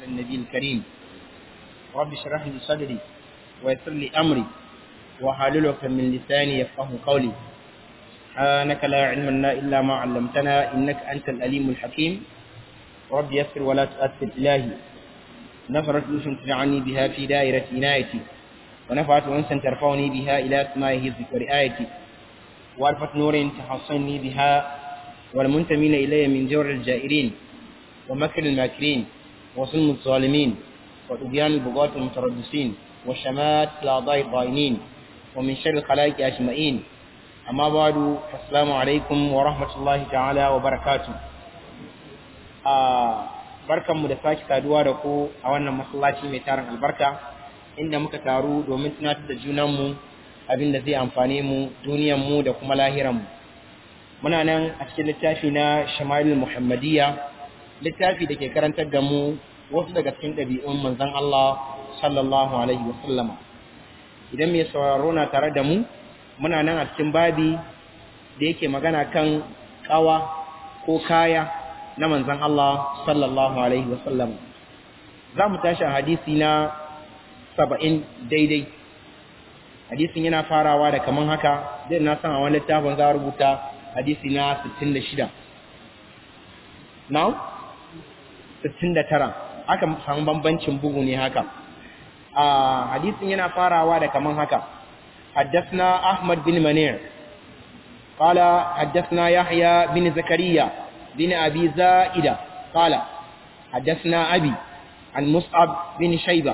النبي الكريم رب اشرح لي صدري ويسر لي أمري وحلل عقدة من لساني يفقه قولي سبحانك لا علم لنا إلا ما علمتنا إنك أنت الأليم الحكيم رب يسر ولا تؤثر إلهي نفرت لوس تجعلني بها في دائرة عنايتي ونفعت أنسا ترفعني بها إلى سماء هزك ورعايتي وألفت نور تحصني بها والمنتمين إلي من جور الجائرين ومكر الماكرين وظلم الظالمين وطغيان البغاة المتربصين وشمات الأعضاء الضائنين ومن شر الخلائق أجمعين أما بعد فالسلام عليكم ورحمة الله تعالى وبركاته barkanmu da sake saduwa da ku a wannan masallaci mai tarin albarka inda muka taru domin tunatar da junanmu abin da zai amfane mu duniyanmu da kuma lahiranmu muna nan a cikin littafi na shamalul muhammadiyya littafi da ke karantar da mu wasu daga cikin ɗabi'un manzon Allah sallallahu alaihi wa sallama idan mai sauraro na tare da mu muna nan a cikin babi da yake magana kan kawa ko kaya na manzan Allah sallallahu Alaihi wasallam za mu tashi a hadisi na saba'in daidai hadisin yana farawa da kaman haka zai na san a wani littafin za a rubuta hadisi na 66 now 69 aka samu bambancin bugu ne haka a hadisin yana farawa da kaman haka حدثنا أحمد بن منير قال حدثنا يحيى بن زكريا بن أبي زائدة قال حدثنا أبي عن مصعب بن شيبة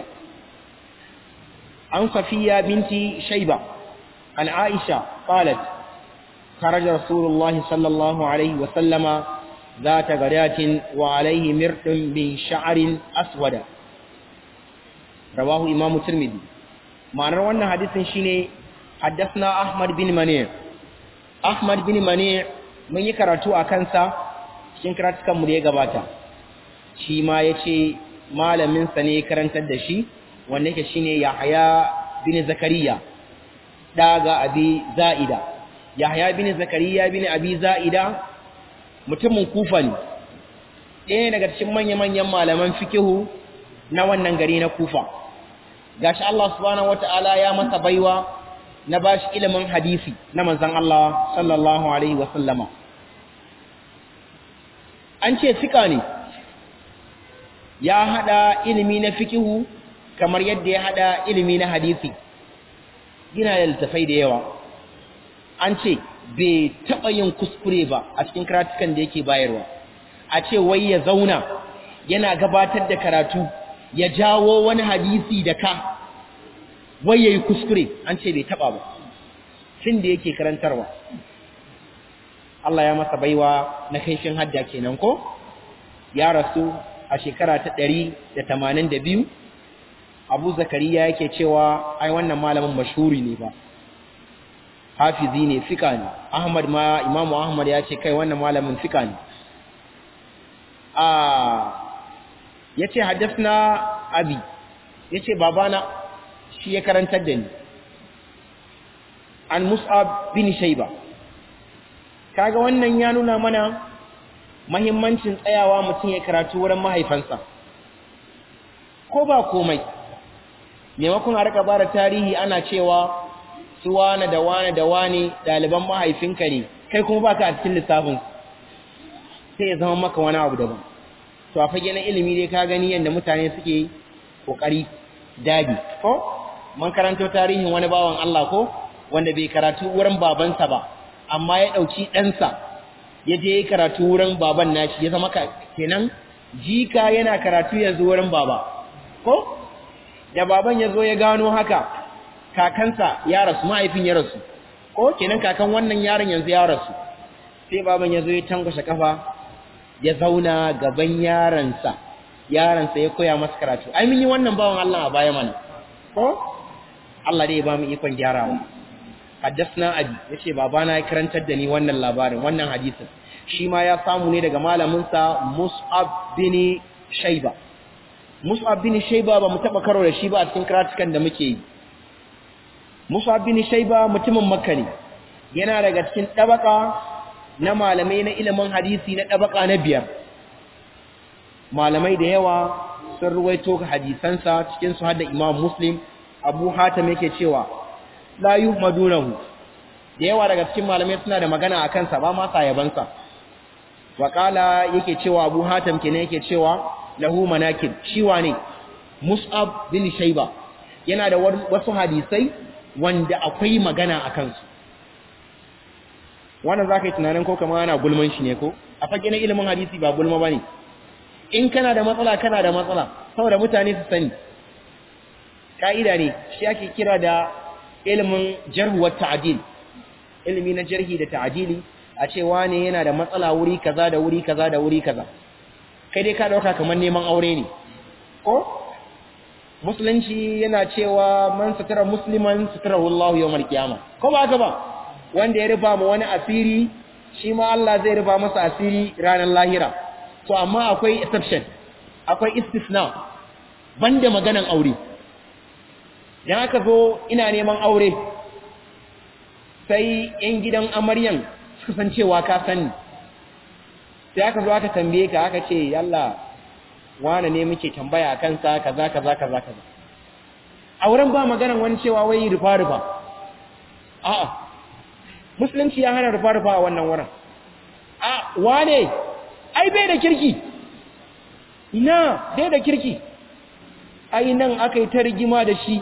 عن صفية بنت شيبة عن عائشة قالت خرج رسول الله صلى الله عليه وسلم ذات غداة وعليه مرح من شعر أسود رواه إمام الترمذي معنى وانا حديث شيني حدثنا أحمد بن منير أحمد بن منير من يكرتو أكنسا cikin karatukanmu da ya gabata shi ma ya ce malaminsa ne karantar da shi wanda yake shi ne yahaya bin zakariya ɗaga abi za'ida yahaya bin zakariya bin abi za'ida mutumin kufa ne ɗaya daga cikin manya-manyan malaman fikihu na wannan gari na kufa gashi Allah subhanahu wata'ala ya masa baiwa na bashi ilimin hadisi na manzon Allah sallallahu alaihi wa sallama an ce fika ne ya hada ilimi na fikihu kamar yadda ya hada ilimi na hadisi yana da littafai da yawa an ce bai taɓa yin kuskure ba a cikin karatukan da yake bayarwa a ce wai ya zauna yana gabatar da karatu ya jawo wani hadisi da ka wai ya yi kuskure an ce bai taɓa ba tun da yake karantarwa Allah ya masa baiwa na kaifin hadda kenan ko ya rasu a shekara ta ɗari da tamanin da biyu abu zakariya yake cewa ai wannan malamin mashhuri ne ba hafizi ne fika ne ahmad ma imamu ahmad ya ce kai wannan malamin fika ne a ya ce haddasna abi ya ce babana shi ya karantar da ni an mus'ab bin shaiba kaga wannan ya nuna mana mahimmancin tsayawa mutum ya karatu wurin mahaifansa ko ba komai maimakon a rika bara tarihi ana cewa su wane da wane da wane ɗaliban mahaifinka ne kai kuma baka a cikin lissafin sai ya zama maka wani abu daban to a fage na ilimi dai ka gani yadda mutane suke kokari dagi ko mun karanto tarihin wani bawan Allah ko wanda bai karatu wurin babansa ba amma ya ɗauki ɗansa ya je karatu wurin baban nashi ya zama kenan jika yana karatu yanzu wurin baba ko da baban ya zo ya gano haka kakansa ya rasu mahaifin ya rasu ko kenan kakan wannan yaron yanzu ya rasu sai baban ya zo ya tankwashe kafa ya zauna gaban yaransa yaransa ya koya masa karatu ai mun yi wannan bawan Allah a baya mana ko Allah dai ya ba mu ikon gyarawa haddasna abi yace babana ya karantar da ni wannan labarin wannan hadisin shi ma ya samu ne daga malamin sa Mus'ab bin Shayba Mus'ab bin Shayba ba mu taba karo da shi ba a cikin karatukan da muke yi Mus'ab bin Shayba mutumin Makka ne yana daga cikin tabaka na malamai na ilimin hadisi na tabaka na biyar malamai da yawa sun ruwaito hadisansa cikin su hadda imam muslim abu hatam yake cewa la yuhmadunahu da yawa daga cikin malamai suna da magana a kansa ba ma yabansa wa qala yake cewa abu hatam kenan yake cewa lahu manakib shi wane mus'ab bin shayba yana da wasu hadisai wanda akwai magana a kansu wannan zaka yi tunanin ko kamar ana gulman shi ne ko a fage na ilimin hadisi ba gulma bane in kana da matsala kana da matsala saboda mutane su sani ka'ida ne shi ake kira da ilimin jarhu wa ta'dil ilimi na jarhi da ta'dili a ce wane yana da matsala wuri kaza da wuri kaza da wuri kaza kai dai ka dauka kamar neman aure ne ko musulunci yana cewa man satara musliman satarahu Allah yawmal qiyamah ko ba haka ba wanda ya rufa ma wani asiri shi ma Allah zai rufa masa asiri ranar lahira to amma akwai exception akwai istisna banda maganan aure dan aka zo ina neman aure sai yan gidan amaryan suka san cewa ka sani sai aka zo aka tambaye ka aka ce yalla wane ne muke tambaya a kansa kaza kaza kaza kaza auren ba maganan wani cewa wai rufa rufa a'a musulunci ya hana rufa rufa a wannan wurin a wane ai bai da kirki ina bai da kirki ai nan aka yi ta rigima da shi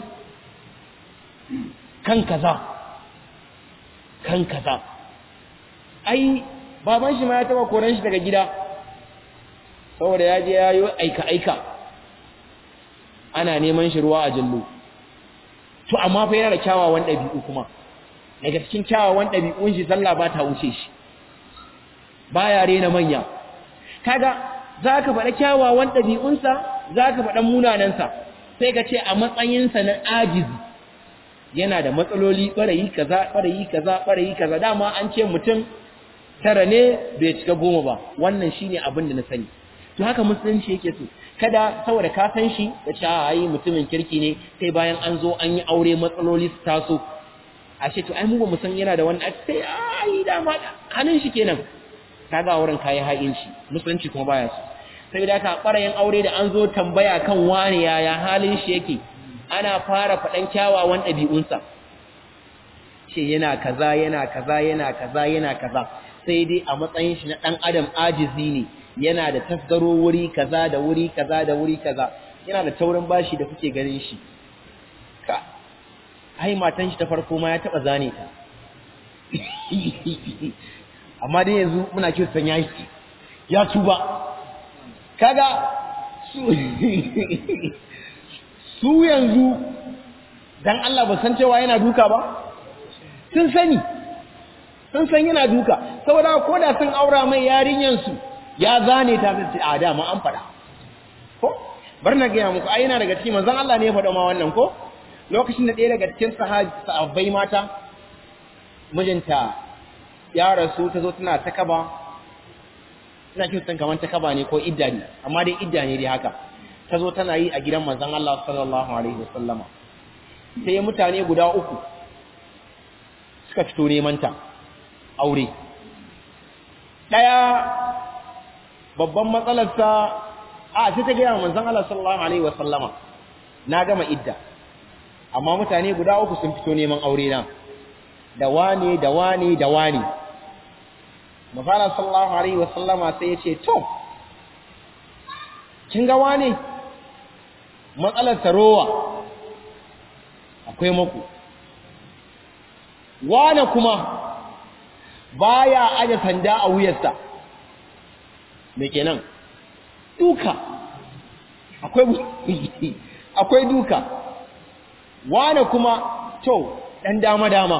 kan kaza kan kaza ai baban shi ma ya taba koran shi daga gida saboda ya je ya yi aika-aika ana neman shi ruwa a jallo to amma fa yana da kyawawan ɗabi'u kuma daga cikin kyawawan ɗabi'un shi sallah ba ta wuce shi baya rena manya kaga za ka faɗa kyawawan ɗabi'unsa za ka faɗa munanansa sai ka ce a matsayinsa na ajizi yana da matsaloli ɓarayi kaza ɓarayi kaza ɓarayi kaza dama an ce mutum tara ne bai cika goma ba wannan shine abin da na sani to haka musulunci yake so kada saboda ka san shi da cewa ai mutumin kirki ne sai bayan an zo an yi aure matsaloli su taso ashe to ai mu ba mu san yana da wannan sai ai da ma hannun shi kenan kaga wurin kai haƙin shi musulunci kuma baya so sai da ka ɓarayin aure da an zo tambaya kan wani yaya halin shi yake ana fara faɗan kyawawan ɗabi'unsa ce yana kaza yana kaza yana kaza yana kaza sai dai a matsayin shi na ɗan adam ajizi ne yana da tasgaro wuri kaza da wuri kaza da wuri kaza yana da taurin bashi da kuke ganin shi ka ai matan shi ta farko ma ya taba zane ta amma dai yanzu muna kiyo san yayi ya tuba kaga su su yanzu dan Allah ba san cewa yana duka ba sun sani sun san yana duka saboda ko da sun aura mai yarinyan su ya zane ta sai a dama an fada ko bar na gaya muku ai yana daga cikin manzon Allah ne ya faɗa ma wannan ko lokacin da ɗaya daga cikin sahabbai mata mijinta ya rasu ta zo tana ta kaba ina kin san kaman ta kaba ne ko idda ne amma dai idda ne dai haka ta zo tana yi a gidan manzon Allah sallallahu alaihi wasallama sai mutane guda uku suka fito neman ta aure daya babban matsalarsa a sai ta gaya manzon Allah sallallahu alaihi wasallama na gama idda amma mutane guda uku sun fito neman aure na da wane da wane da wane Mafara sallallahu alaihi wasallama sai ya ce to kin ga wane matsalar tarowa akwai maku wane kuma baya aje sanda a wuyarsa me kenan duka akwai akwai duka wane kuma to dan dama dama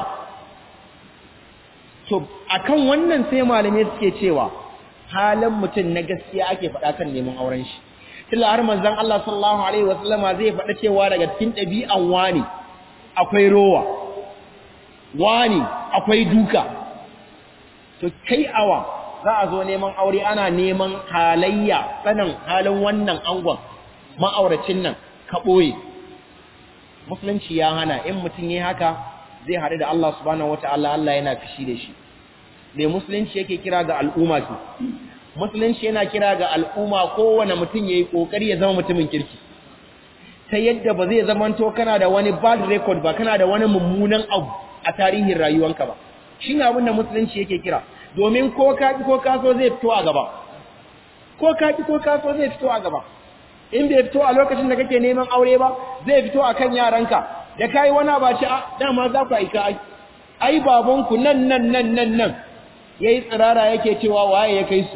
to akan wannan sai malamai suke cewa halin mutum na gaskiya ake faɗa kan neman auren shi tilla har manzon Allah sallallahu alaihi wasallama zai faɗa cewa daga cikin ɗabi'an wani akwai rowa wani akwai duka to kai awa za a zo neman aure ana neman halayya sanin halin wannan angon ma'auracin nan ka ɓoye musulunci ya hana in mutum yi haka zai haɗu da Allah subhanahu wata'ala Allah yana fishi da shi mai musulunci yake kira ga al'umma su musulunci yana kira ga al'umma kowane mutum yayi kokari ya zama mutumin kirki ta yadda ba zai zamanto kana da wani bad record ba kana da wani mummunan abu a tarihin rayuwanka ba shine abin da musulunci yake kira domin ko ka ko ka so zai fito a gaba ko ka ko ka so zai fito a gaba in bai fito a lokacin da kake neman aure ba zai fito akan yaranka da kai wani ba ci a dama za ku aika ai ai babanku nan nan nan nan nan yayi tsirara yake cewa waye ya kai su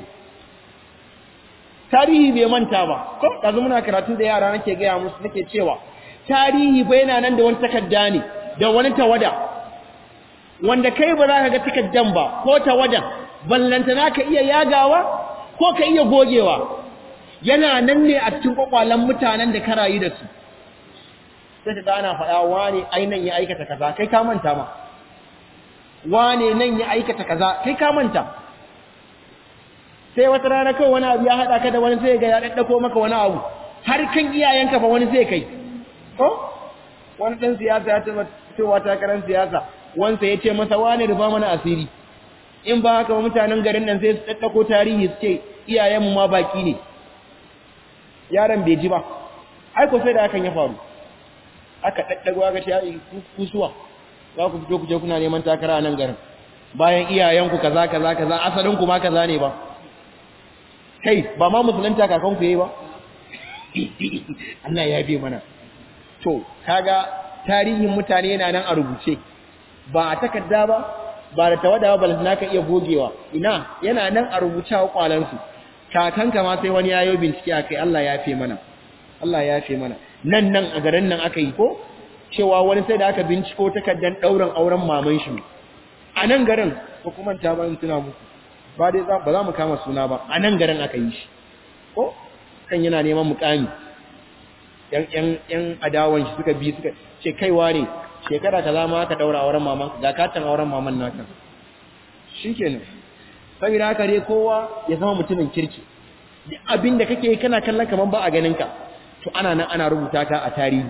tarihi bai manta ba ko kaza muna karatu da yara nake ga musu nake cewa tarihi ba yana nan da wani takarda ne da wani tawada wanda kai ba za ka ga takaddan ba ko tawadan ballantana ka iya yagawa ko ka iya gogewa yana nan ne a cikin kwakwalan mutanen da ka rayu da su sai ta ana faɗa wane ainan ya aikata kaza kai ka manta ma wane nan ya aikata kaza kai ka manta sai wata rana kawai wani abu ya haɗa ka da wani sai ga ya ɗaɗɗako maka wani abu har kan iyayenka ba wani sai kai ko wani ɗan siyasa ya taɓa cewa takarar siyasa wansa ya ce masa wane rufa mana asiri in ba haka mutanen garin nan sai su ɗaɗɗako tarihi su ce iyayenmu ma baki ne yaron bai ji ba aiko sai da hakan ya faru aka ɗaɗɗago aka ce ya kusuwa za ku fito ku je kuna neman takara a nan garin bayan iyayenku kaza kaza kaza asalinku ma kaza ne ba kai ba ma musulunta kakanku yayi ba Allah ya bi mana to kaga tarihin mutane yana nan a rubuce ba a takarda ba ba da tawada ba balantana ka iya gogewa ina yana nan a rubuce a kwalansu kakanka ma sai wani yayo bincike akai Allah ya fi mana Allah ya fi mana nan nan a garin nan aka yi ko cewa wani sai da aka binciko takaddan dauran auren maman shi a nan garin ko kuma ta ban tuna muku ba dai ba za mu kama suna ba a nan garin aka yi shi ko kan yana neman mukami yan yan yan adawan shi suka bi suka ce kaiwa ne shekara kaza ma aka daura auren maman ga katan auren maman naka shikenan saboda haka dai kowa ya zama mutumin kirki duk abin da kake kana kallon kaman ba a ganin ka to ana nan ana rubuta ka a tarihi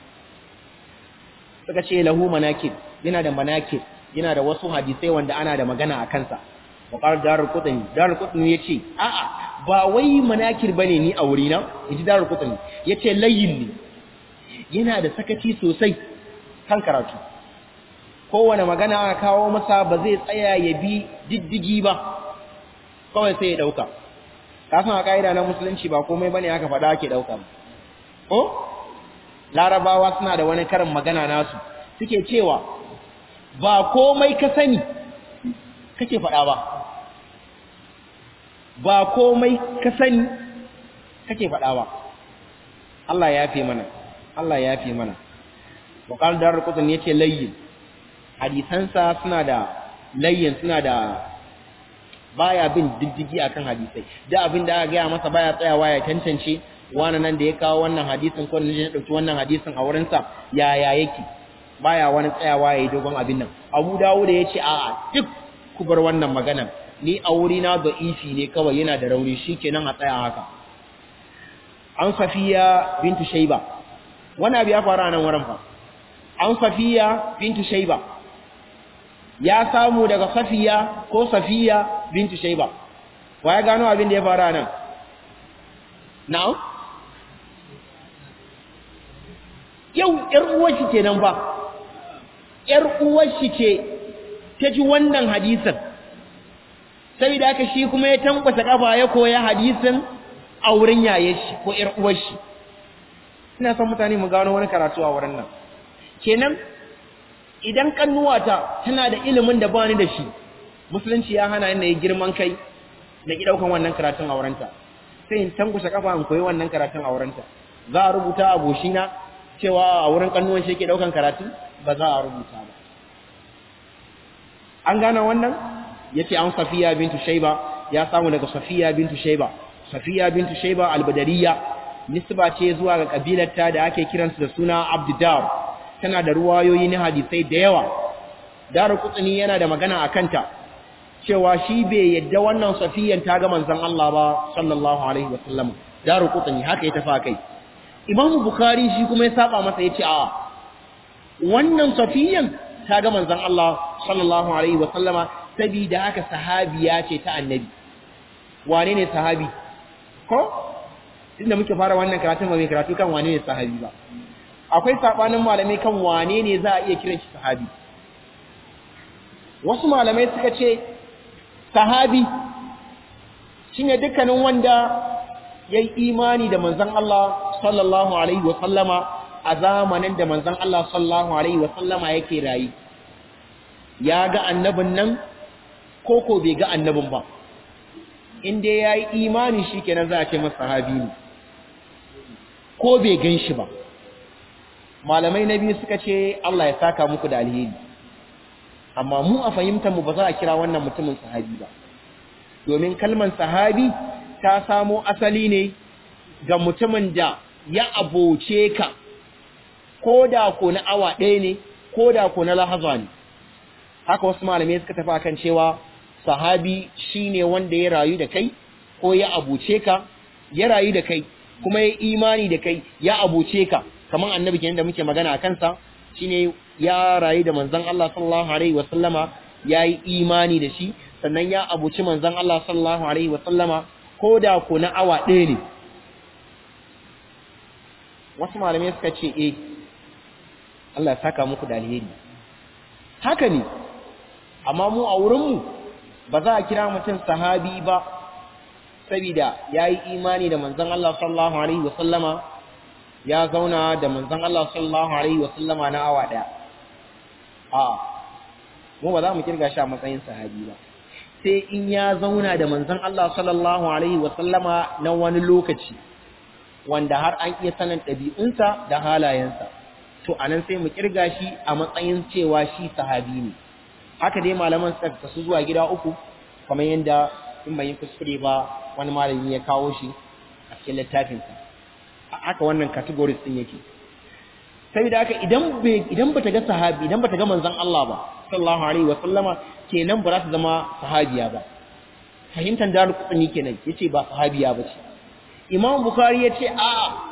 suka ce lahu manakib yana da manakib yana da wasu hadisai wanda ana da magana a kansa wa qala darul qutni darul qutni yace a'a ba wai manakir bane ni a wurina yaji darul qutni yace layyin ne yana da sakaci sosai kan karatu kowane magana aka kawo masa ba zai tsaya ya bi diddigi ba kawai sai ya dauka kasan a ka'ida na musulunci ba komai bane aka faɗa ake dauka ko larabawa suna da wani karin magana nasu suke cewa ba komai ka sani kake faɗa ba ba komai ka sani kake faɗa ba Allah ya fi mana Allah ya fi mana wakal dar kutun yace layyin hadisansa suna da layyin suna da baya bin diddigi akan hadisai da abin da aka gaya masa baya tsayawa ya tantance wani nan da ya kawo wannan hadisin ko ne dauki wannan hadisin a wurin sa yaya yake baya wani tsayawa yayi dogon abin nan Abu Dawud ya ce a'a duk ku bar wannan magana ni a wuri na da'ifi ne kawai yana da rauni shikenan a tsaya haka an Safiya bintu Shayba wani abu ya faru a nan wurin fa an Safiya bintu Shayba ya samu daga Safiya ko Safiya bintu Shayba wa ya gano abin da ya faru a nan na'am yau ‘yar uwarshi ce nan ba, ‘yar uwarshi ce ta ji wannan hadisin, sai da aka shi kuma ya tankwasa ƙafa ya koya hadisin a wurin yaye shi ko ‘yar uwarshi. Ina son mutane mu gano wani karatu a wurin nan. Kenan, idan ƙannuwata tana da ilimin da bani da shi, Musulunci ya hana ina yi girman kai da ki ɗaukan wannan karatun a wurinta. Sai in tankwasa ƙafa in koyi wannan karatun a wurinta. Za a rubuta a goshina cewa a wurin kannuwan shi ke daukan karatu ba za a rubuta ba an gane wannan yace an safiya bintu shayba ya samu daga safiya bintu shayba safiya bintu shayba albadariya nisba ce zuwa ga kabilarta da ake kiransu da suna abdudar tana da ruwayoyi na hadisai da yawa daru kutsuni yana da magana a kanta cewa shi bai yadda wannan safiyan ta ga manzon Allah ba sallallahu alaihi wasallam daru kutsuni haka ya tafa kai imamu bukhari shi kuma ya saba masa ya ce a wannan safiyan ta ga manzon Allah sallallahu alaihi wa sallama saboda haka sahabiya ce ta annabi wane ne sahabi ko inda muke fara wannan karatun ba mai karatu kan wane ne sahabi ba akwai sabanin malamai kan wane ne za a iya kiran shi sahabi wasu malamai suka ce sahabi shine dukkanin wanda yayi imani da manzon Allah sallallahu alaihi wa sallama a zamanin da manzon Allah sallallahu alaihi wa sallama yake rayi ya ga annabin nan ko ko bai ga annabin ba in dai yayi imani shikenan za a ce masa sahabi ne ko bai gan shi ba malamai na biyu suka ce Allah ya saka muku da alheri amma mu a fahimtar mu ba za a kira wannan mutumin sahabi ba domin kalman sahabi ta samo asali ne ga mutumin da ya aboce ka ko da ko na awa ɗaya ne ko da ko na lahaza ne haka wasu malamai suka tafi akan cewa sahabi shine wanda ya rayu da kai ko ya abuce ka ya rayu da kai kuma ya imani da kai ya abuce ka kamar annabi kenan da muke magana a kansa shine ya rayu da manzon Allah sallallahu alaihi wasallama yayi imani da shi sannan ya abuci manzon Allah sallallahu alaihi wasallama ko da ko na awa ɗaya ne wasu malamai suka ce eh Allah ya saka muku da alheri haka ne amma mu a wurinmu ba za a kira mutum sahabi ba saboda ya yi imani da manzon Allah sallallahu alaihi wasallama ya zauna da manzon Allah sallallahu alaihi wasallama na awa daya a mu ba za mu kirga shi a matsayin sahabi ba sai in ya zauna da manzon Allah sallallahu alaihi wasallama na wani lokaci wanda har an iya sanin ɗabi'unsa da halayensa to anan sai mu kirga shi a matsayin cewa shi sahabi ne haka dai malaman suka kasu zuwa gida uku kamar yadda in bai yi kuskure ba wani malami ya kawo shi a cikin littafinsa haka wannan categories din yake saboda haka idan bai idan bata ga sahabi idan bata ga manzon Allah ba sallallahu alaihi wa sallama kenan ba za ta zama sahabiya ba fahimtar daru kutsuni kenan yace ba sahabiya ba ce imam bukhari yace a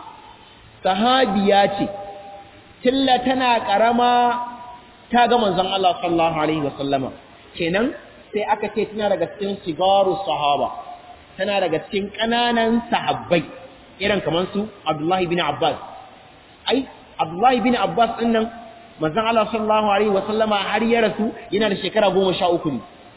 sahabiya ce tilla tana karama ta ga manzon Allah sallallahu alaihi wa sallama kenan sai aka ce tana daga cikin sigaru sahaba tana daga cikin ƙananan sahabbai irin kamar su Abdullahi bin Abbas ai Abdullahi bin Abbas din nan manzon Allah sallallahu alaihi wasallama har ya rasu yana da shekara 13 ne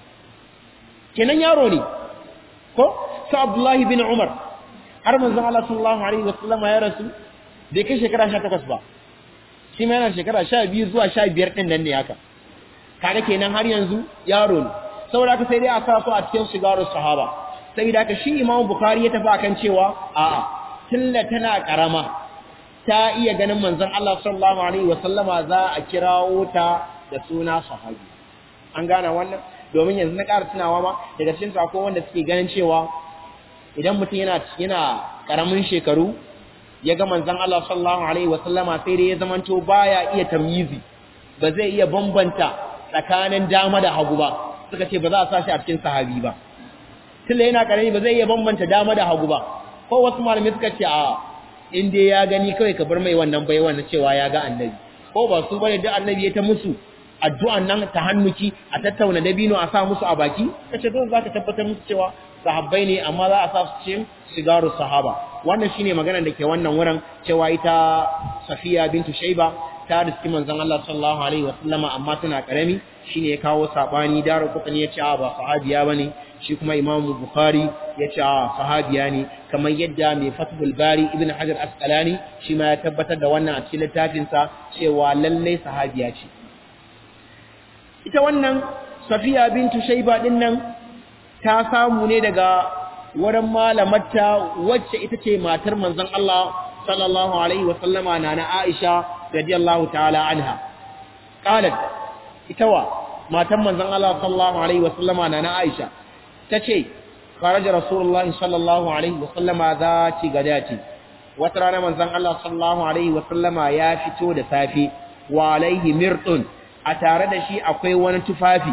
kenan yaro ne ko su Abdullahi bin Umar har manzon Allah sallallahu alaihi wasallama ya rasu bai kai shekara 18 ba shi ma yana shekara 12 zuwa 15 din nan ne haka kaga kenan har yanzu yaro ne saboda ka sai dai a sa su a cikin shigarun sahaba sai da ka shi Imam Bukhari ya tafi akan cewa a'a tilla tana karama ta iya ganin manzon Allah sallallahu alaihi wasallama za a kirawo ta da suna sahabi an gane wannan domin yanzu na ƙara tunawa ma daga cikin su akwai wanda suke ganin cewa idan mutum yana yana karamin shekaru ya ga manzon Allah sallallahu alaihi wasallama sai dai ya zamanto baya iya tamyizi ba zai iya bambanta tsakanin dama da hagu ba suka ce ba za a sa shi a cikin sahabi ba tunda yana karami ba zai iya bambanta dama da hagu ba ko wasu malamai suka ce a in dai ya gani kawai ka bar mai wannan bai wannan cewa ya ga annabi ko ba su bane da annabi ya ta musu addu'an nan ta hannuki a tattauna dabino a sa musu a baki kace don zaka tabbatar musu cewa sahabbai ne amma za a sa su cikin sigaru sahaba wannan shine magana da ke wannan wurin cewa ita Safiya bintu Shaiba ta riski manzon Allah sallallahu alaihi wasallama amma tana karami shine ya kawo sabani daru kutani ya ce a ba sahabiya bane shi kuma Imam Bukhari ya ce a sahabiya ne kamar yadda mai Fathul Bari Ibn Hajar Asqalani shi ma ya tabbatar da wannan a cikin littafin sa cewa lalle sahabiya ce ita wannan Safiya bintu Shaiba din nan ta samu ne daga wurin malamarta wacce ita ce matar manzon Allah sallallahu alaihi wasallama na na Aisha radiyallahu ta'ala anha qalat ita wa matan manzon Allah sallallahu alaihi wasallama na na Aisha tace kharaja rasulullahi sallallahu alaihi wasallama zati gadati wata rana manzon Allah sallallahu alaihi wasallama ya fito da safi wa alaihi mirtun a tare da shi akwai wani tufafi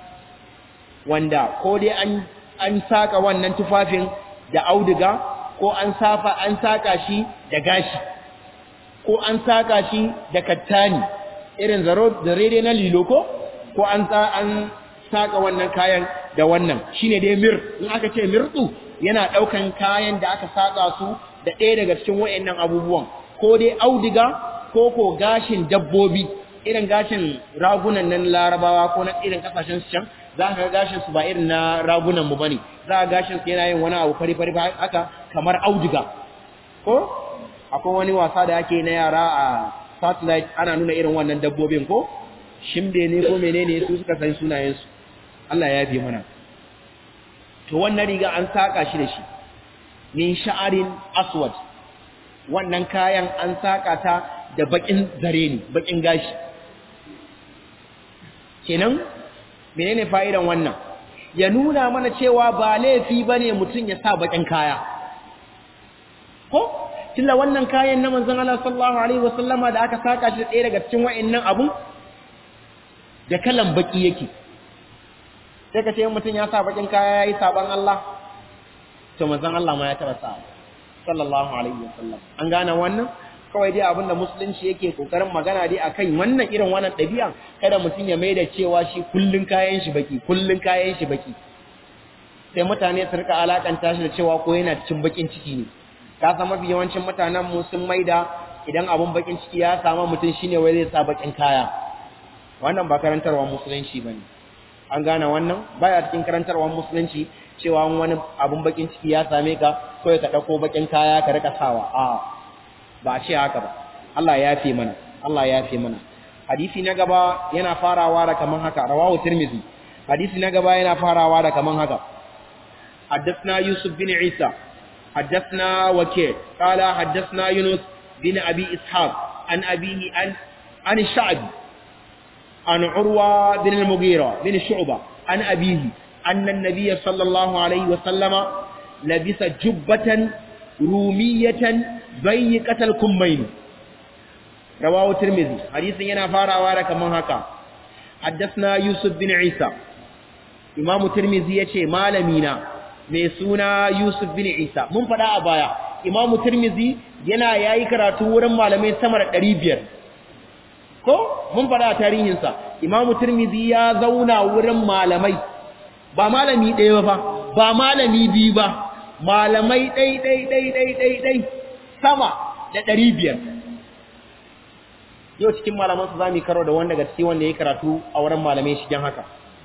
wanda ko dai an an saka wannan tufafin da auduga ko an safa an saka shi da gashi ko an saka shi da kattani irin zaro da rede na lilo ko ko an an saka wannan kayan da wannan shine dai mir in aka ce mirtu yana ɗaukan kayan da aka saƙa su da ɗaya daga cikin wa'annan abubuwan ko dai audiga ko ko gashin dabbobi irin gashin ragunan nan larabawa ko na irin kasashen su can za ka ga gashin su ba irin na ragunan mu bane za ka gashin su yana yin wani abu fari fari haka kamar audiga ko akwai wani wasa da ake na yara a satellite ana nuna irin wannan dabbobin ko shimbe ne ko menene su suka san sunayen su Allah ya bi mana to wannan riga an saka shi da shi min sha'arin aswad wannan kayan an saka ta da bakin zare ne bakin gashi kenan menene fa'idan wannan ya nuna mana cewa ba laifi bane mutum ya sa bakin kaya ko tilla wannan kayan na manzon Allah sallallahu alaihi wasallama da aka saka shi ɗaya daga cikin wa'annan abun da kalan baki yake sai ka ce mutum ya sa bakin kaya yayi saban Allah to manzon Allah ma ya taba sa sallallahu alaihi wasallam an gane wannan kawai dai abinda musulunci yake kokarin magana dai akan wannan irin wannan dabi'a kada mutum ya maida cewa shi kullun kayan shi baki kullun kayan shi baki sai mutane su rika alakanta shi da cewa ko yana cikin bakin ciki ne ka san mafi yawancin mutanen mu sun maida idan abun bakin ciki ya samu mutum shine wai zai sa bakin kaya wannan ba karantarwa musulunci bane an gane wannan baya cikin karantarwar musulunci cewa wani abun bakin ciki ya same ka ko ka dauko bakin kaya ka rika sawa a ba ce haka ba Allah ya fi mana Allah ya fi mana hadisi na gaba yana farawa da kaman haka rawahu tirmizi hadisi na gaba yana farawa da kaman haka حدثنا يوسف بن عيسى حدثنا وكيع قال حدثنا يونس بن أبي إسحاق عن أبيه عن عن الشعبي عن عروة بن المغيرة بن شعبة عن أبيه أن النبي صلى الله عليه وسلم لبس جبة رومية ضيقة الكمين رواه الترمذي حديث ينا فارا وارا كمان هكا حدثنا يوسف بن عيسى إمام الترمذي يشي مالمينا mai suna Yusuf bin Isa mun faɗa a baya Imam Tirmidhi yana yayi karatu wurin malamai sama da 500 ko mun faɗa a tarihinsa Imam Tirmidhi ya zauna wurin malamai ba malami ɗaya ba ba malami biyu ba malamai ɗai ɗai ɗai ɗai ɗai ɗai sama da 500 yau cikin malaman su zamu karo da wanda gaske wanda ya karatu a wurin malamai shigen haka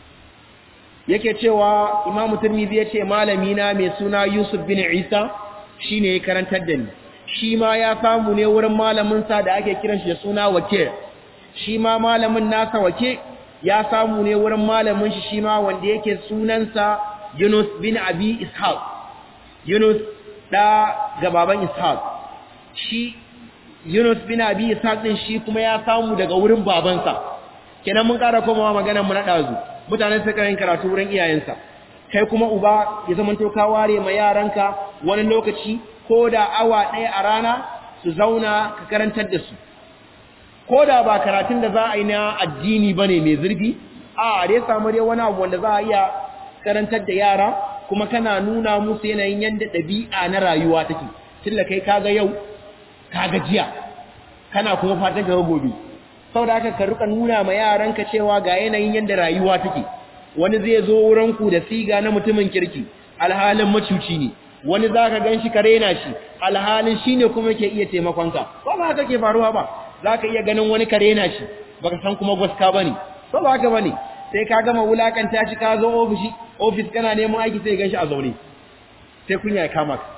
yake cewa Imam Tirmidhi yace malami na mai suna Yusuf bin Isa shine ya karantar da ni shi ma ya samu ne wurin malamin sa da ake kiran shi da suna Wake shi ma malamin nasa Wake ya samu ne wurin malamin shi shi ma wanda yake sunansa Yunus bin Abi Ishaq Yunus da ga baban Ishaq shi Yunus bin Abi Ishaq din shi kuma ya samu daga wurin babansa kenan mun ƙara komawa maganar mu na dazu mutanen suka yin karatu wurin iyayensa kai kuma uba ya zama to ka ware ma yaranka wani lokaci ko da awa ɗaya a rana su zauna ka karantar da su ko da ba karatun da za a yi na addini ba ne mai zurfi a dai samu dai wani abu wanda za a iya karantar da yara kuma kana nuna musu yanayin yadda ɗabi'a na rayuwa take tun da kai kaga yau kaga jiya kana kuma fatan ka gobe sau da aka ka rika nuna ma yaranka cewa ga yanayin yadda rayuwa take wani zai zo wuranku da siga na mutumin kirki alhalin macuci ne wani za ka gan shi ka rena shi alhalin shi ne kuma ke iya taimakonka ba ba haka ke faruwa ba za ka iya ganin wani ka rena shi ba ka san kuma gwaska ba ne ba ba haka ba ne sai ka gama wulakanta shi ka zo ofishi ofis kana neman aiki sai gan shi a zaune sai kunya ya kama ka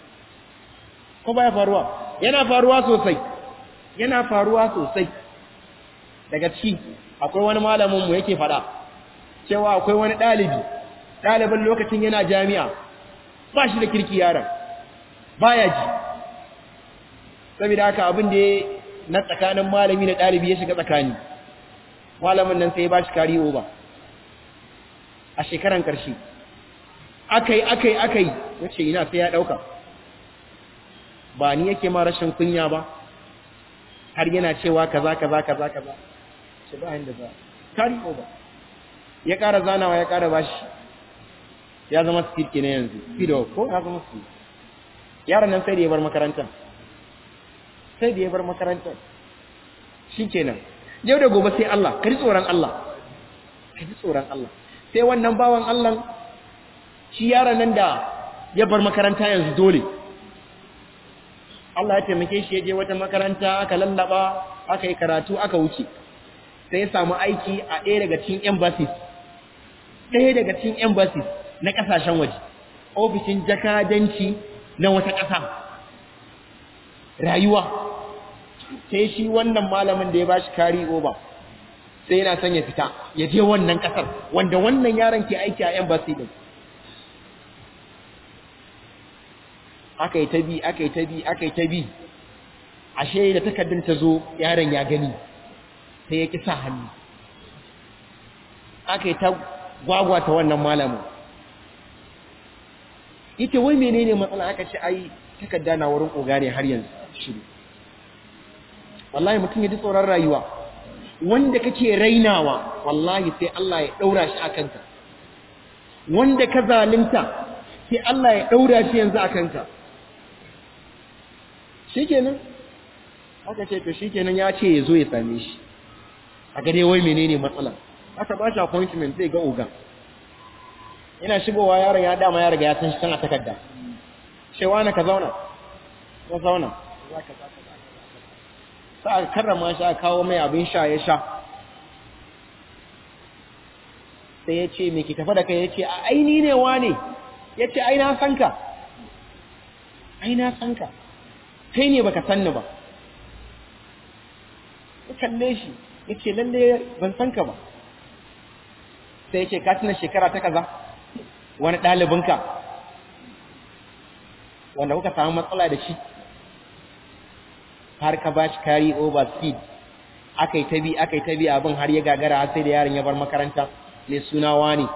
ko ba ya faruwa yana faruwa sosai yana faruwa sosai daga ciki akwai wani malaminmu yake fada cewa akwai wani ɗalibi ɗalibin lokacin yana jami'a ba shi da kirki yaron baya ji saboda haka abin da na tsakanin malami da ɗalibi ya shiga tsakani malamin nan sai ya ba shi kari oba a shekaran ƙarshe akai akai akai ya ce ina sai ya ɗauka ba ni yake ma rashin kunya ba har yana cewa kaza kaza kaza kaza ce ba inda za kari over ya ƙara zanawa ya ƙara bashi ya zama speed kenan yanzu speed ko ya zama speed yaron nan sai da ya bar makarantar sai da ya bar makarantar shikenan yau da gobe sai Allah ka ji tsoron Allah ka ji tsoron Allah sai wannan bawan Allah shi yaron nan da ya bar makaranta yanzu dole Allah ya taimake shi ya je wata makaranta aka lallaba aka yi karatu aka wuce sai ya samu aiki a ɗaya daga cikin embassies ɗaya daga cikin embassies na ƙasashen waje ofishin jakadanci na wata ƙasa rayuwa sai shi wannan malamin da ya bashi kari over sai yana son ya fita ya je wannan ƙasar wanda wannan yaron ke aiki a embassy din aka yi ta bi aka yi ta bi aka yi ta bi ashe da takardun ta zo yaron ya gani sai ya ki sa hannu aka yi ta gwagwata wannan malamin ita wai menene matsala aka ce ai takarda na wurin oga ne har yanzu shiru wallahi mutum ya ji tsoron rayuwa wanda kake rainawa wallahi sai Allah ya daura shi a kanka wanda ka zalunta sai Allah ya daura shi yanzu a kanka shikenan aka ce to shikenan ya ce ya zo ya same shi a gare wai menene matsala aka ba shi appointment zai ga oga ina shigowa yaron ya dama ya riga ya san shi kan a takarda cewa na ka zauna ka zauna sa aka karrama shi aka kawo mai abin sha ya sha sai ya ce me ki tafi da kai ya ce a aini ne wa ne ya ce ai na san ka ai na san ka kai ne baka sanni ba ya kalle shi ya ce lalle ban san ka ba sai ya ce ka tuna shekara ta kaza wani ɗalibinka wanda kuka samu matsala da shi har ka ba shi carry over speed aka yi ta bi aka yi ta bi abin har ya gagara har sai da yaron ya bar makaranta mai suna wani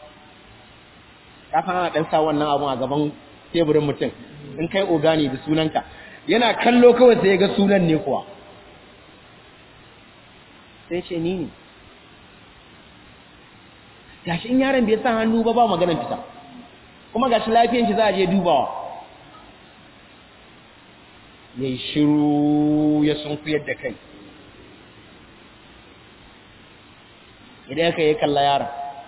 ka san ana ɗan sa wannan abun a gaban teburin mutum in kai ogani da sunanka yana kallo kawai sai ya ga sunan ne kuwa sai ce ni ne gashi in yaron bai sa hannu ba ba maganar fita kuma gashi lafiyan shi za a je dubawa ya yi shiru ya sunkuyar da kai idan ka yi kalla yaron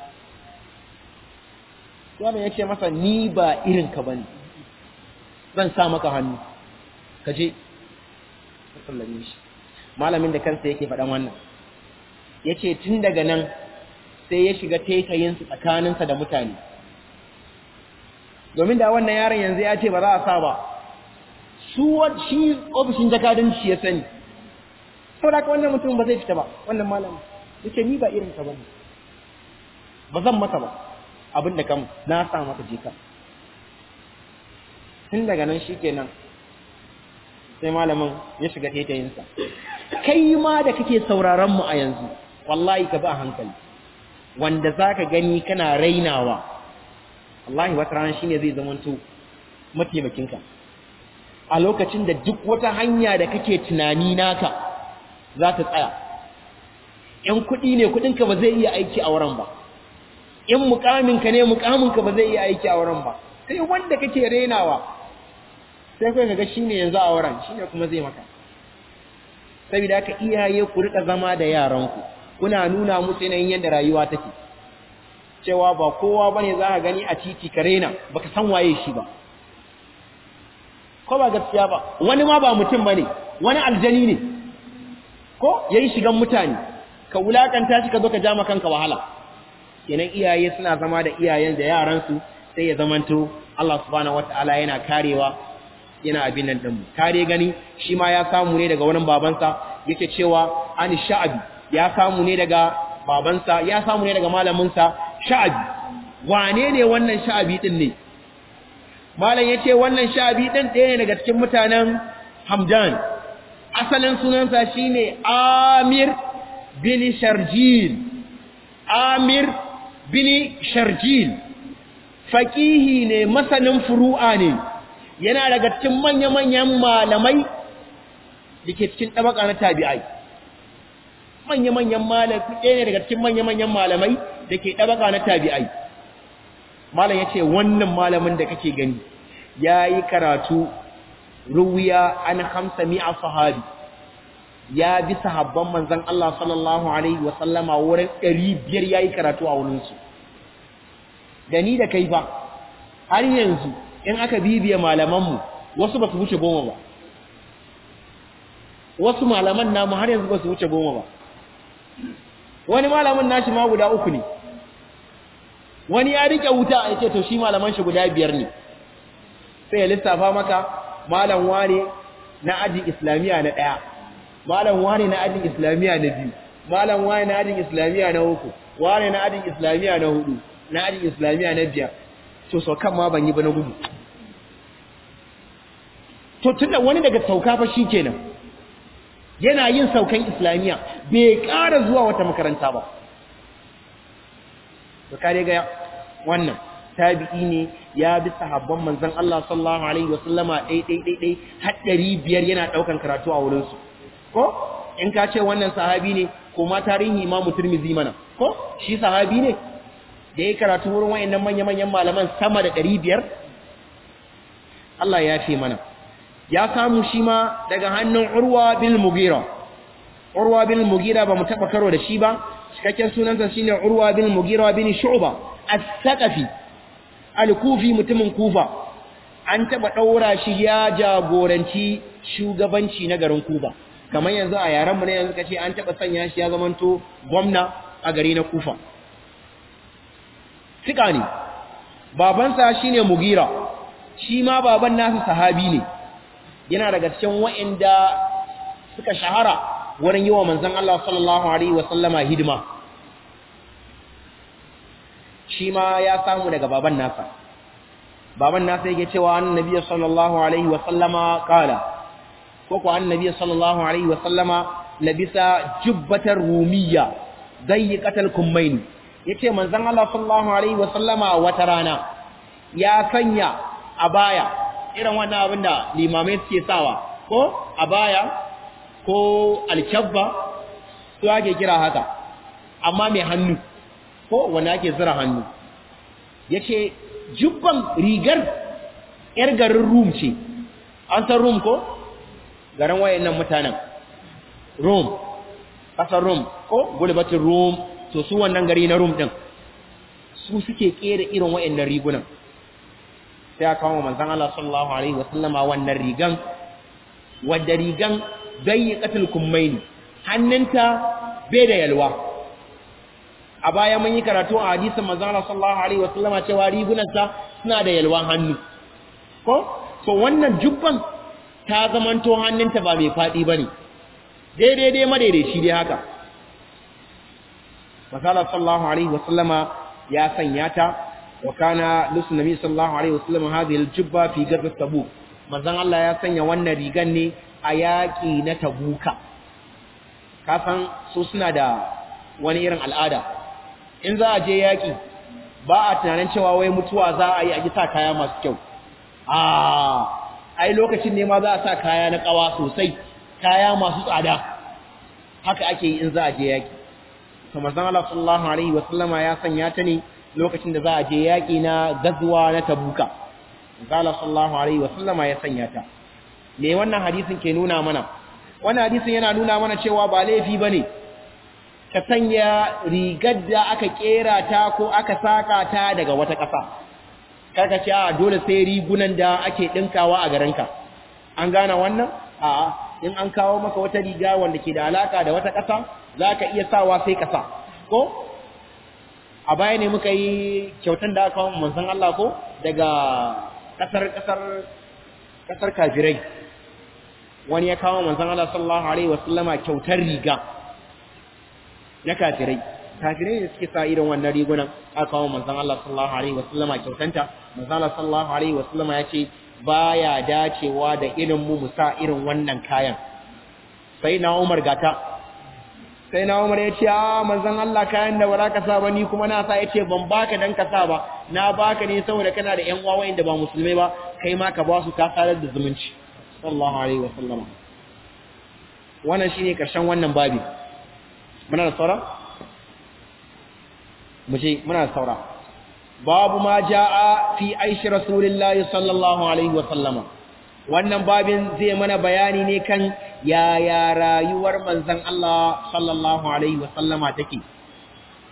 yaron ya ce masa ni ba irinka ba ne zan sa maka hannu ka je ka sallame shi malamin da kansa yake faɗan wannan ya ce tun daga nan sai ya shiga taitayinsu tsakaninsa da mutane domin da wannan yaron yanzu ya ce ba za a sa ba su shi ofishin jakadanci ya sani sau da wannan mutum ba zai fita ba wannan malamin ya ce ni ba irin ka ba ne ba zan maka ba abin da kam na sa maka jika tun daga nan shi kenan sai malamin ya shiga taitayinsa kai ma da kake sauraron mu a yanzu wallahi ka ba hankali wanda za ka gani kana rainawa wallahi wata rana shine zai zamanto mataimakinka a lokacin da duk wata hanya da kake tunani naka za ta tsaya in kuɗi ne kuɗinka ba zai iya aiki a wurin ba in mukaminka ne mukaminka ba zai iya aiki a wurin ba sai wanda kake rainawa sai kai kaga shine yanzu a wurin shine kuma zai maka saboda haka iyaye ku rika zama da yaranku kuna nuna musu yanayin yadda rayuwa take cewa ba kowa bane za ka gani a titi ka rena baka san waye shi ba ko ba gaskiya ba wani ma ba mutum bane wani aljani ne ko yayi shigan mutane ka wulakanta shi ka zo ka ja kanka wahala kenan iyaye suna zama da iyayen da yaran su sai ya zamanto Allah subhanahu wataala yana karewa yana abin nan din kare gani shi ma ya samu ne daga wurin babansa yake cewa an sha'abi ya samu ne daga babansa ya samu ne daga malaminsa sha'abi wane ne wannan sha'abi din ne malam yace wannan sha'abi din ɗaya ne daga cikin mutanen Hamdan asalin sunansa shine Amir bin Sharjil Amir bin Sharjil faqihi ne masanin furu'a ne yana daga cikin manya-manyan malamai dake cikin tabaka na tabi'ai manya-manyan malamai ɗaya ne daga cikin manya-manyan malamai da ke ɗabaka na tabi'ai malam ya ce wannan malamin da kake gani ya yi karatu ruwiya an hamsa mi'a sahabi ya bi sahabban manzan Allah sallallahu Alaihi wasallama wurin ɗari biyar ya yi karatu a wurinsu da ni da kai ba har yanzu in aka bibiye malamanmu wasu ba su wuce goma ba wasu malaman namu har yanzu ba su wuce goma ba wani malamin nashi ma guda uku ne wani ya rike wuta a ce to shi malaman shi guda biyar ne sai ya lissafa maka malam wane na ajin islamiya na ɗaya malam wane na ajin islamiya na biyu malam wane na ajin islamiya na uku wane na ajin islamiya na hudu na ajin islamiya na biyar to saukan ma ban yi ba na gudu to tunda wani daga sauka fa shi kenan yana yin saukan islamiya bai ƙara zuwa wata makaranta ba to kare ga wannan tabi'i ne ya bi sahabban manzon Allah sallallahu alaihi wasallama dai dai dai dai har 500 yana daukan karatu a wurin su ko in ka ce wannan sahabi ne ko ma tarihi Imam Tirmidhi mana ko shi sahabi ne da yayi karatu wurin wayannan manya-manyan malaman sama da 500 Allah ya ce mana ya samu shi ma daga hannun Urwa bil Mughira Urwa bil Mughira ba mu taba karo da shi ba cikakken sunansa shine Urwa bin Mughira bin Shu'ba as-Saqafi al-Kufi mutumin Kufa an taba daura shi ya jagoranci shugabanci na garin Kufa kamar yanzu a yaran mu ne yanzu kace an taba sanya shi ya zamanto gwamna a gari na Kufa Sika ne babansa shine Mughira shi ma baban nasa sahabi ne yana daga cikin wa'anda suka shahara wurin yi wa manzan Allah sallallahu Alaihi wasallama hidima shi ma ya samu daga baban nasa baban nasa yake cewa annabi sallallahu Alaihi wasallama kala ko ko annabi sallallahu Alaihi wasallama labisa jubbatar rumiya zai katal kummaini ya ce manzan Allah sallallahu Alaihi wasallama wata rana ya sanya a baya irin wannan abin da limamai suke sawa ko a baya ko alkyabba su ake kira haka amma mai hannu ko wanda ake zira hannu ya ce jubban rigar ‘yar garin rum ce an san rum ko? garin wayannan mutanen rum ƙasar rum ko gulbatin rum to su wannan gari na rum ɗin su suke ƙera irin wayannan rigunan sai aka kawo manzan Allah sallallahu Alaihi wasallama wannan rigan wadda rigan zai katil kummaini hannunta bai da yalwa a baya mun yi karatu a hadisin manzon Allah sallallahu alaihi wasallama cewa rigunansa suna da yalwan hannu ko to wannan jubban ta zamanto hannunta ba mai fadi bane daidai dai madaidaici dai haka Masala sallallahu alaihi wasallama ya sanya ta wa kana lusu nabi sallallahu alaihi wasallama hadhihi aljubba fi ghazwat tabuk manzon Allah ya sanya wannan rigan ne a yaƙi na tabuka kasan su suna da wani irin al'ada in za a je yaƙi ba a tunanin cewa wai mutuwa za a yi a sa kaya masu kyau a ai lokacin ne ma za a sa kaya na ƙawa sosai kaya masu tsada haka ake yi in za a je yaƙi kamar zan Allah sallallahu alaihi wa sallama ya sanya ta ne lokacin da za a je yaƙi na gazuwa na tabuka Allah sallallahu alaihi wa sallama ya sanya ta me wannan hadisin ke nuna mana wannan hadisin yana nuna mana cewa ba laifi bane ka sanya rigar da aka kera ta ko aka saka ta daga wata ƙasa karka ce a dole sai rigunan da ake dinkawa a garinka an gane wannan a in an kawo maka wata riga wanda ke da alaka da wata ƙasa zaka iya sawa sai ka sa ko a baya ne muka yi kyautan da aka kawo manzon Allah ko daga kasar kasar kasar kafirai wani ya kawo manzon Allah sallallahu alaihi wasallama kyautar riga na kafirai kafirai ne suke sa irin wannan rigunan aka kawo manzon Allah sallallahu alaihi wasallama kyautanta manzon Allah sallallahu alaihi wasallama ya ce baya dacewa da irin mu mu sa irin wannan kayan sai na Umar gata sai na Umar ya ce a manzon Allah kayan da ba ka sa ba ni kuma na sa ya ce ban baka dan ka sa ba na baka ne saboda kana da ƴan uwa wanda ba musulmai ba kai ma ka ba su ka sadar da zumunci sallallahu alaihi wa sallam wannan shine karshen wannan babi muna da saura mu je muna da saura babu ma jaa fi aishi rasulillahi sallallahu alaihi wa sallama wannan babin zai mana bayani ne kan yaya rayuwar manzon Allah sallallahu alaihi wa sallama take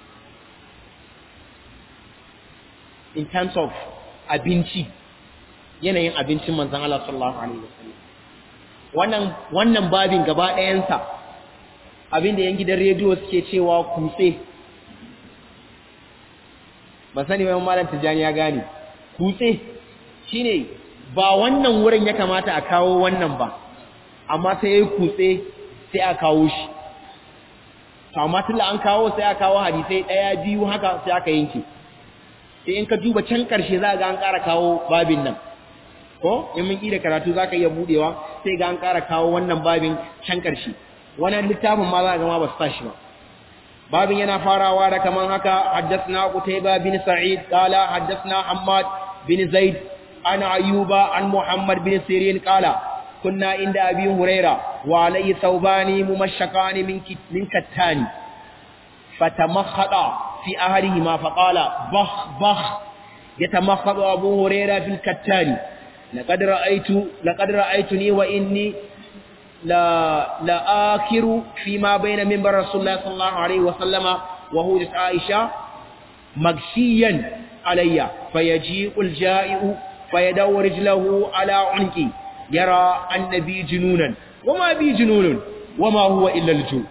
in terms of abinci yanayin abincin manzon Allah sallallahu alaihi wasallam wannan wannan babin gaba ɗayansa abinda yan gidan rediyo suke cewa kutse ba sani mai malam tijani ya gane kutse shine ba wannan wurin ya kamata a kawo wannan ba amma sai yayi kutse sai a kawo shi to amma tunda an kawo sai a kawo hadisai daya biyu haka sai aka yanke sai in ka duba can karshe za ga an ƙara kawo babin nan ko in mun da karatu zaka iya budewa sai ga an ƙara kawo wannan babin can karshe wannan littafin ma za ga ma ba su tashi ba babin yana farawa da kaman haka haddathna qutayba bin sa'id qala haddathna hammad bin zaid an ayuba an muhammad bin sirin qala kunna inda abi huraira wa alayhi thawbani mumashshaqani min min kattani fatamakhada fi ahadihima faqala bah bah yatamakhadu abu huraira fil kattani laqad ra'aytu laqad ra'aytuni wa inni لا لا آخر فيما بين منبر رسول الله صلى الله عليه وسلم وهو عائشة مغشيا علي فيجيء الجائع فيدور رجله على عنقي يرى النبي جنونا وما بي جنون وما هو إلا الجوع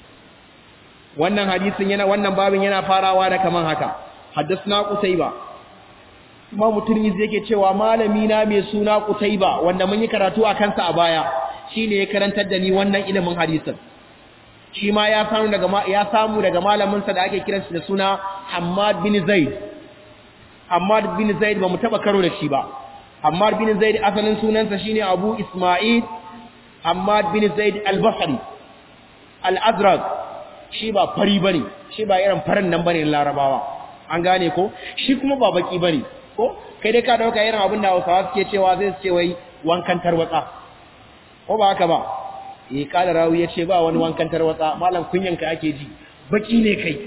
wannan hadisin yana wannan babin yana farawa da kaman haka haddathna qutayba Imam Tirmidhi yake cewa malami na mai suna Qutayba wanda mun yi karatu a kansa a baya shine ya karantar da ni wannan ilimin hadisin shi ma ya samu daga ya samu daga malamin sa da ake kiran shi da suna Hammad bin Zaid Hammad bin Zaid ba mu taba karo da shi ba Hammad bin Zaid asalin sunansa shine Abu Isma'il Hammad bin Zaid al-Basri al-Azraq shi ba fari bane shi ba irin farin nan bane Larabawa an gane ko shi kuma ba baki bane ko kai dai ka dauka irin abin da Hausawa suke cewa zai ce wai wankan tarwatsa ko ba haka ba eh kada rawi yace ba wani wankan tarwatsa malam kunyanka ake ji baki ne kai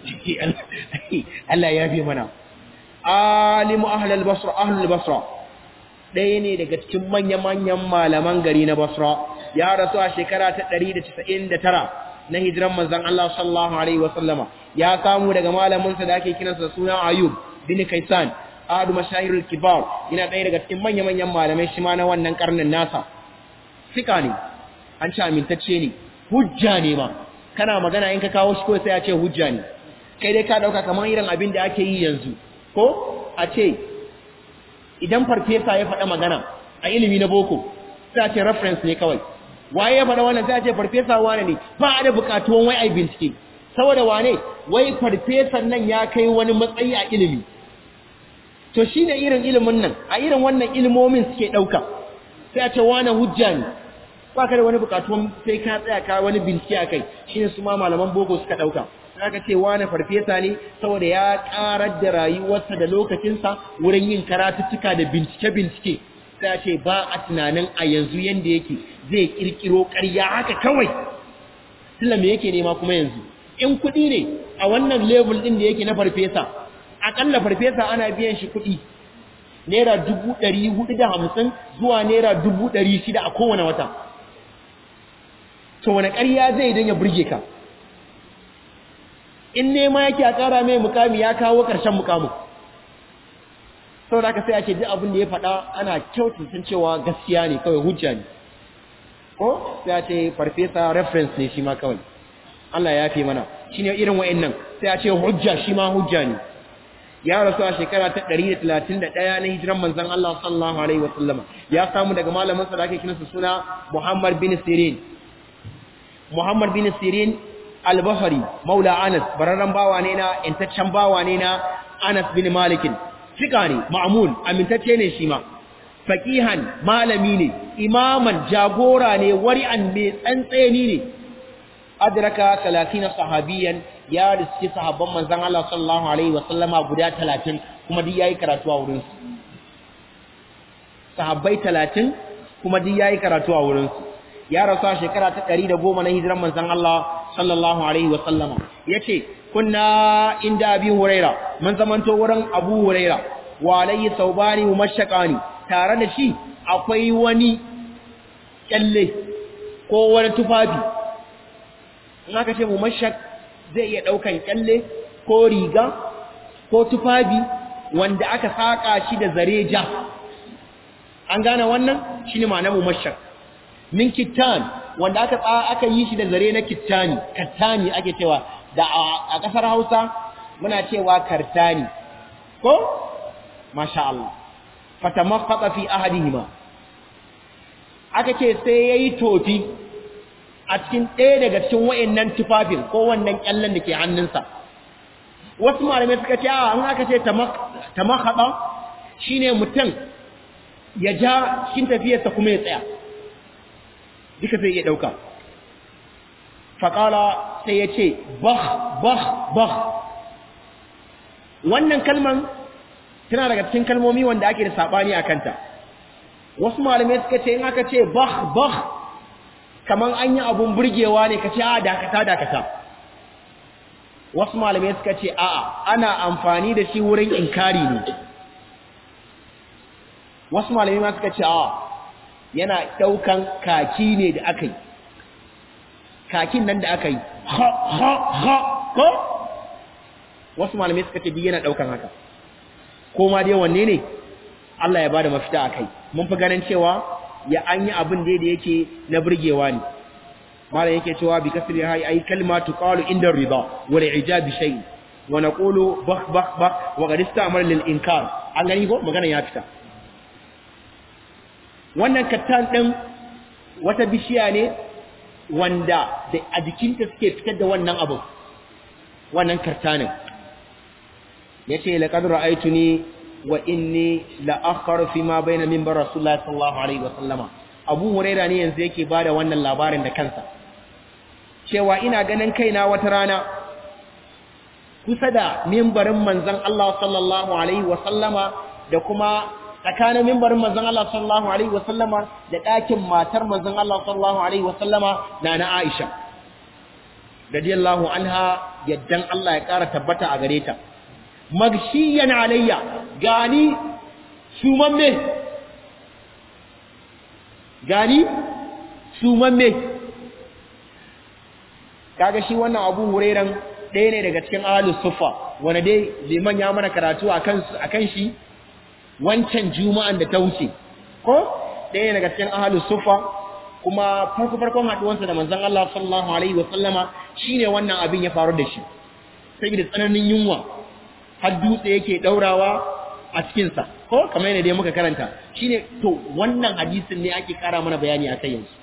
Allah ya fi mana alimu ahlul basra ahlul basra ɗaya ne daga cikin manya-manyan malaman gari na basra ya rasu a shekara ta 199 na hijiran manzon Allah sallallahu alaihi wasallama ya samu daga malamin sa da ake kiransa suna Ayub bin Kaisan ahadu mashahirul kibar yana ɗaya daga cikin manya-manyan malamai shi ma na wannan karnin nasa fika ne an ce amintacce ne hujja ne ma kana magana in ka kawo shi ko sai a ce hujja ne kai dai ka dauka kamar irin abin da ake yi yanzu ko a ce idan farfesa ya faɗa magana a ilimi na boko sai a ce reference ne kawai waye ya faɗa wannan sai a ce farfesa wane ne ba a da buƙatuwan wai ai bincike saboda wane wai farfesan nan ya kai wani matsayi a ilimi to shine irin ilimin nan a irin wannan ilimomin suke ɗauka sai a ce wane hujja ne ba ka da wani bukatuwan sai ka tsaya ka wani bincike a kai shi ne su ma malaman boko suka ɗauka za ka ce wane farfesa ne saboda ya ƙarar da rayuwarsa da lokacinsa wurin yin karatuttuka da bincike-bincike sai a ce ba a tunanin a yanzu yadda yake zai ƙirƙiro ƙarya haka kawai tilla me yake nema kuma yanzu in kuɗi ne a wannan level ɗin da yake na farfesa aƙalla farfesa ana biyan shi kuɗi naira dubu ɗari hudu da hamsin zuwa naira dubu ɗari shida a kowane wata to wani ƙarya zai don ya burge ka in nema yake a ƙara mai mukami ya kawo ƙarshen mukamin sau da sai ake ji abin da ya faɗa ana kyaututun cewa gaskiya ne kawai hujja ne ko sai a ce farfesa reference ne shi ma kawai Allah ya fi mana shi ne irin wa'in sai a ce hujja shi ma hujja ne ya rasu a shekara ta 131 na hijiran manzon Allah sallallahu alaihi wasallama ya samu daga malamin sa da ake kinsa suna Muhammad bin Sirin Muhammad bin Sirin al-Bahri maula Anas bararran bawa ne na intaccen bawa ne na Anas bin Malik fika ne ma'mun amintacce ne shi ma faqihan malami ne imaman jagora ne wari'an mai tsantseni ne adraka 30 sahabiyan ya riski sahabban manzon Allah sallallahu alaihi wasallama guda 30 kuma duk yayi karatu a wurin su sahabbai 30 kuma duk yayi karatu a wurin su ya rasu a shekara ta 110 na hijiran manzon Allah sallallahu alaihi wasallama yace kunna inda abi huraira mun zamanto wurin abu huraira wa alayhi saubani mumashaqani tare da shi akwai wani kyalle ko wani tufafi in aka ce mumashaq zai iya ɗaukan kyalle ko riga ko tufafi wanda aka saƙa shi da zare ja an gane wannan shine ma'anar mumashshar min kittan wanda aka aka yi shi da zare na kittani kattani ake cewa da a kasar Hausa muna cewa kartani ko masha Allah fatamaffata fi ahadihima aka ce sai yayi tofi a cikin ɗaya daga cikin wayannan tufafin ko wannan kyallan da ke hannunsa wasu malamai suka ce a an aka ce tamakhada shine mutum ya ja cikin tafiyarsa kuma ya tsaya duka sai ya dauka faqala sai ya ce bah bah bah wannan kalman tana daga cikin kalmomi wanda ake da sabani a kanta wasu malamai suka ce in aka ce bah bah kaman an yi abun burgewa ne ka ce a dakata dakata wasu malamai suka ce a'a ana amfani da shi wurin inkari ne wasu malamai ma suka ce a'a yana daukan kaki ne da aka yi kakin nan da aka yi ha ha ha ko wasu malamai suka ce yana daukan haka ko ma dai wanne ne Allah ya bada mafita akai mun fi ganin cewa ya an yi abin da yake na burgewa ne malam yake cewa bi kasri hay ay kalimatu qalu inda rida wal ijab shay wa naqulu bakh bakh bakh wa qad istamar lil inkar an gani ko magana ya fita wannan kattan din wata bishiya ne wanda da a jikinta suke fitar da wannan abu wannan kartanin yace laqad ra'aytuni wa inni la akhar fi ma bayna minbar rasulullah sallallahu alaihi wasallama abu huraira ne yanzu yake bada wannan labarin da kansa cewa ina ganin kaina wata rana kusa da mimbarin manzon Allah sallallahu alaihi wasallama da kuma tsakanin mimbarin manzon Allah sallallahu alaihi wasallama da ɗakin matar manzon Allah sallallahu alaihi wasallama na na Aisha radiyallahu anha yaddan Allah ya ƙara tabbata a gare ta magshiyan alayya gani sumamme gani sumamme kaga shi wannan abu hurairan ɗaya ne daga cikin ahlus sufa wanda dai liman ya mana karatu akan akan shi wancan juma'an da ta wuce ko ɗaya daga cikin ahlus sufa kuma farko farkon haduwansa da manzon Allah sallallahu alaihi wa sallama shine wannan abin ya faru da shi saboda tsananin yunwa har dutse yake daurawa a cikin sa ko kamar yadda dai muka karanta shine to wannan hadisin ne ake kara mana bayani a kai yanzu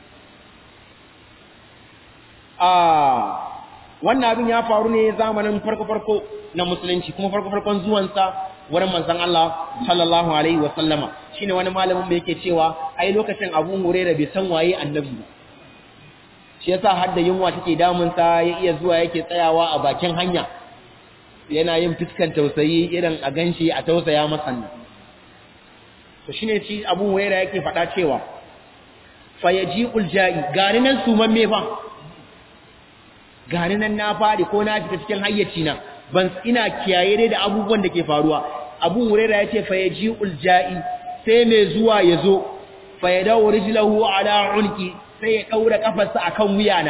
a wannan abin ya faru ne zamanin farko farko na musulunci kuma farko farkon zuwansa wurin manzon Allah sallallahu alaihi wa sallama shine wani malamin da yake cewa ai lokacin Abu Hurairah bai san waye annabi ba shi yasa har da yunwa take damun sa ya iya zuwa yake tsayawa a bakin hanya yana yin fiskan tausayi irin a ganshi a tausaya masa nan to shine shi Abu Hurairah yake faɗa cewa fayaji'ul ja'i gani nan sumamme fa gani nan na fadi ko na fita cikin hayyaci na ban ina kiyaye dai da abubuwan da ke faruwa abu huraira yace fa yaji'ul ja'i sai mai zuwa yazo fa yadawu rijlahu ala unki sai ya daura kafarsa akan wuyana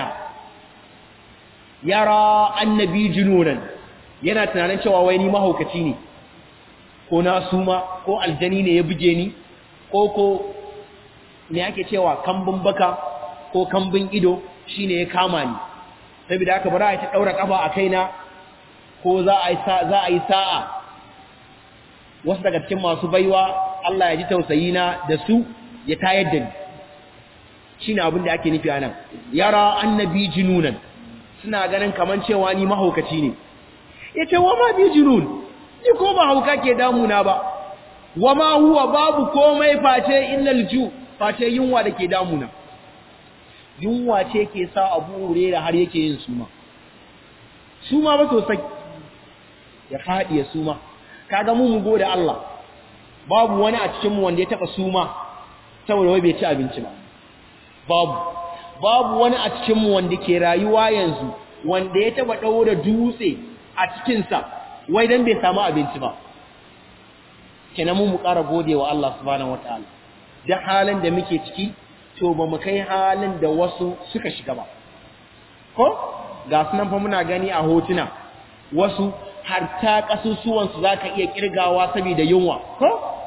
yara annabi jununan yana tunanin cewa wai ni mahaukaci ne ko na suma ko aljani ne ya buge ni ko ko me ake cewa kambun baka ko kambun ido shine ya kama ni saboda haka bari a ta daura kafa a kaina ko za a yi za a yi sa'a wasu daga cikin masu baiwa Allah ya ji tausayi na da su ya tayar da ni shine abin da ake nufi anan yara annabi jinunan suna ganin kaman cewa ni mahaukaci ne yace wa ma bi junun ni ko ba hauka ke damuna ba wa ma huwa babu komai face illal ju face yunwa da ke damuna yunwa ce ke sa abu da har yake yin suma suma ba sosai ya faɗi ya suma kaga mu mu gode Allah babu wani a cikin mu wanda ya taba suma saboda wai bai ci abinci ba babu babu wani a cikin mu wanda ke rayuwa yanzu wanda ya taba daura dutse a cikin sa wai dan bai samu abinci ba kenan mu mu ƙara godewa Allah subhanahu wataala da halin da muke ciki to ba mu kai halin da wasu suka shiga ba ko ga sunan fa muna gani a hotuna wasu har ta kasusuwansu za ka iya kirgawa saboda yunwa ko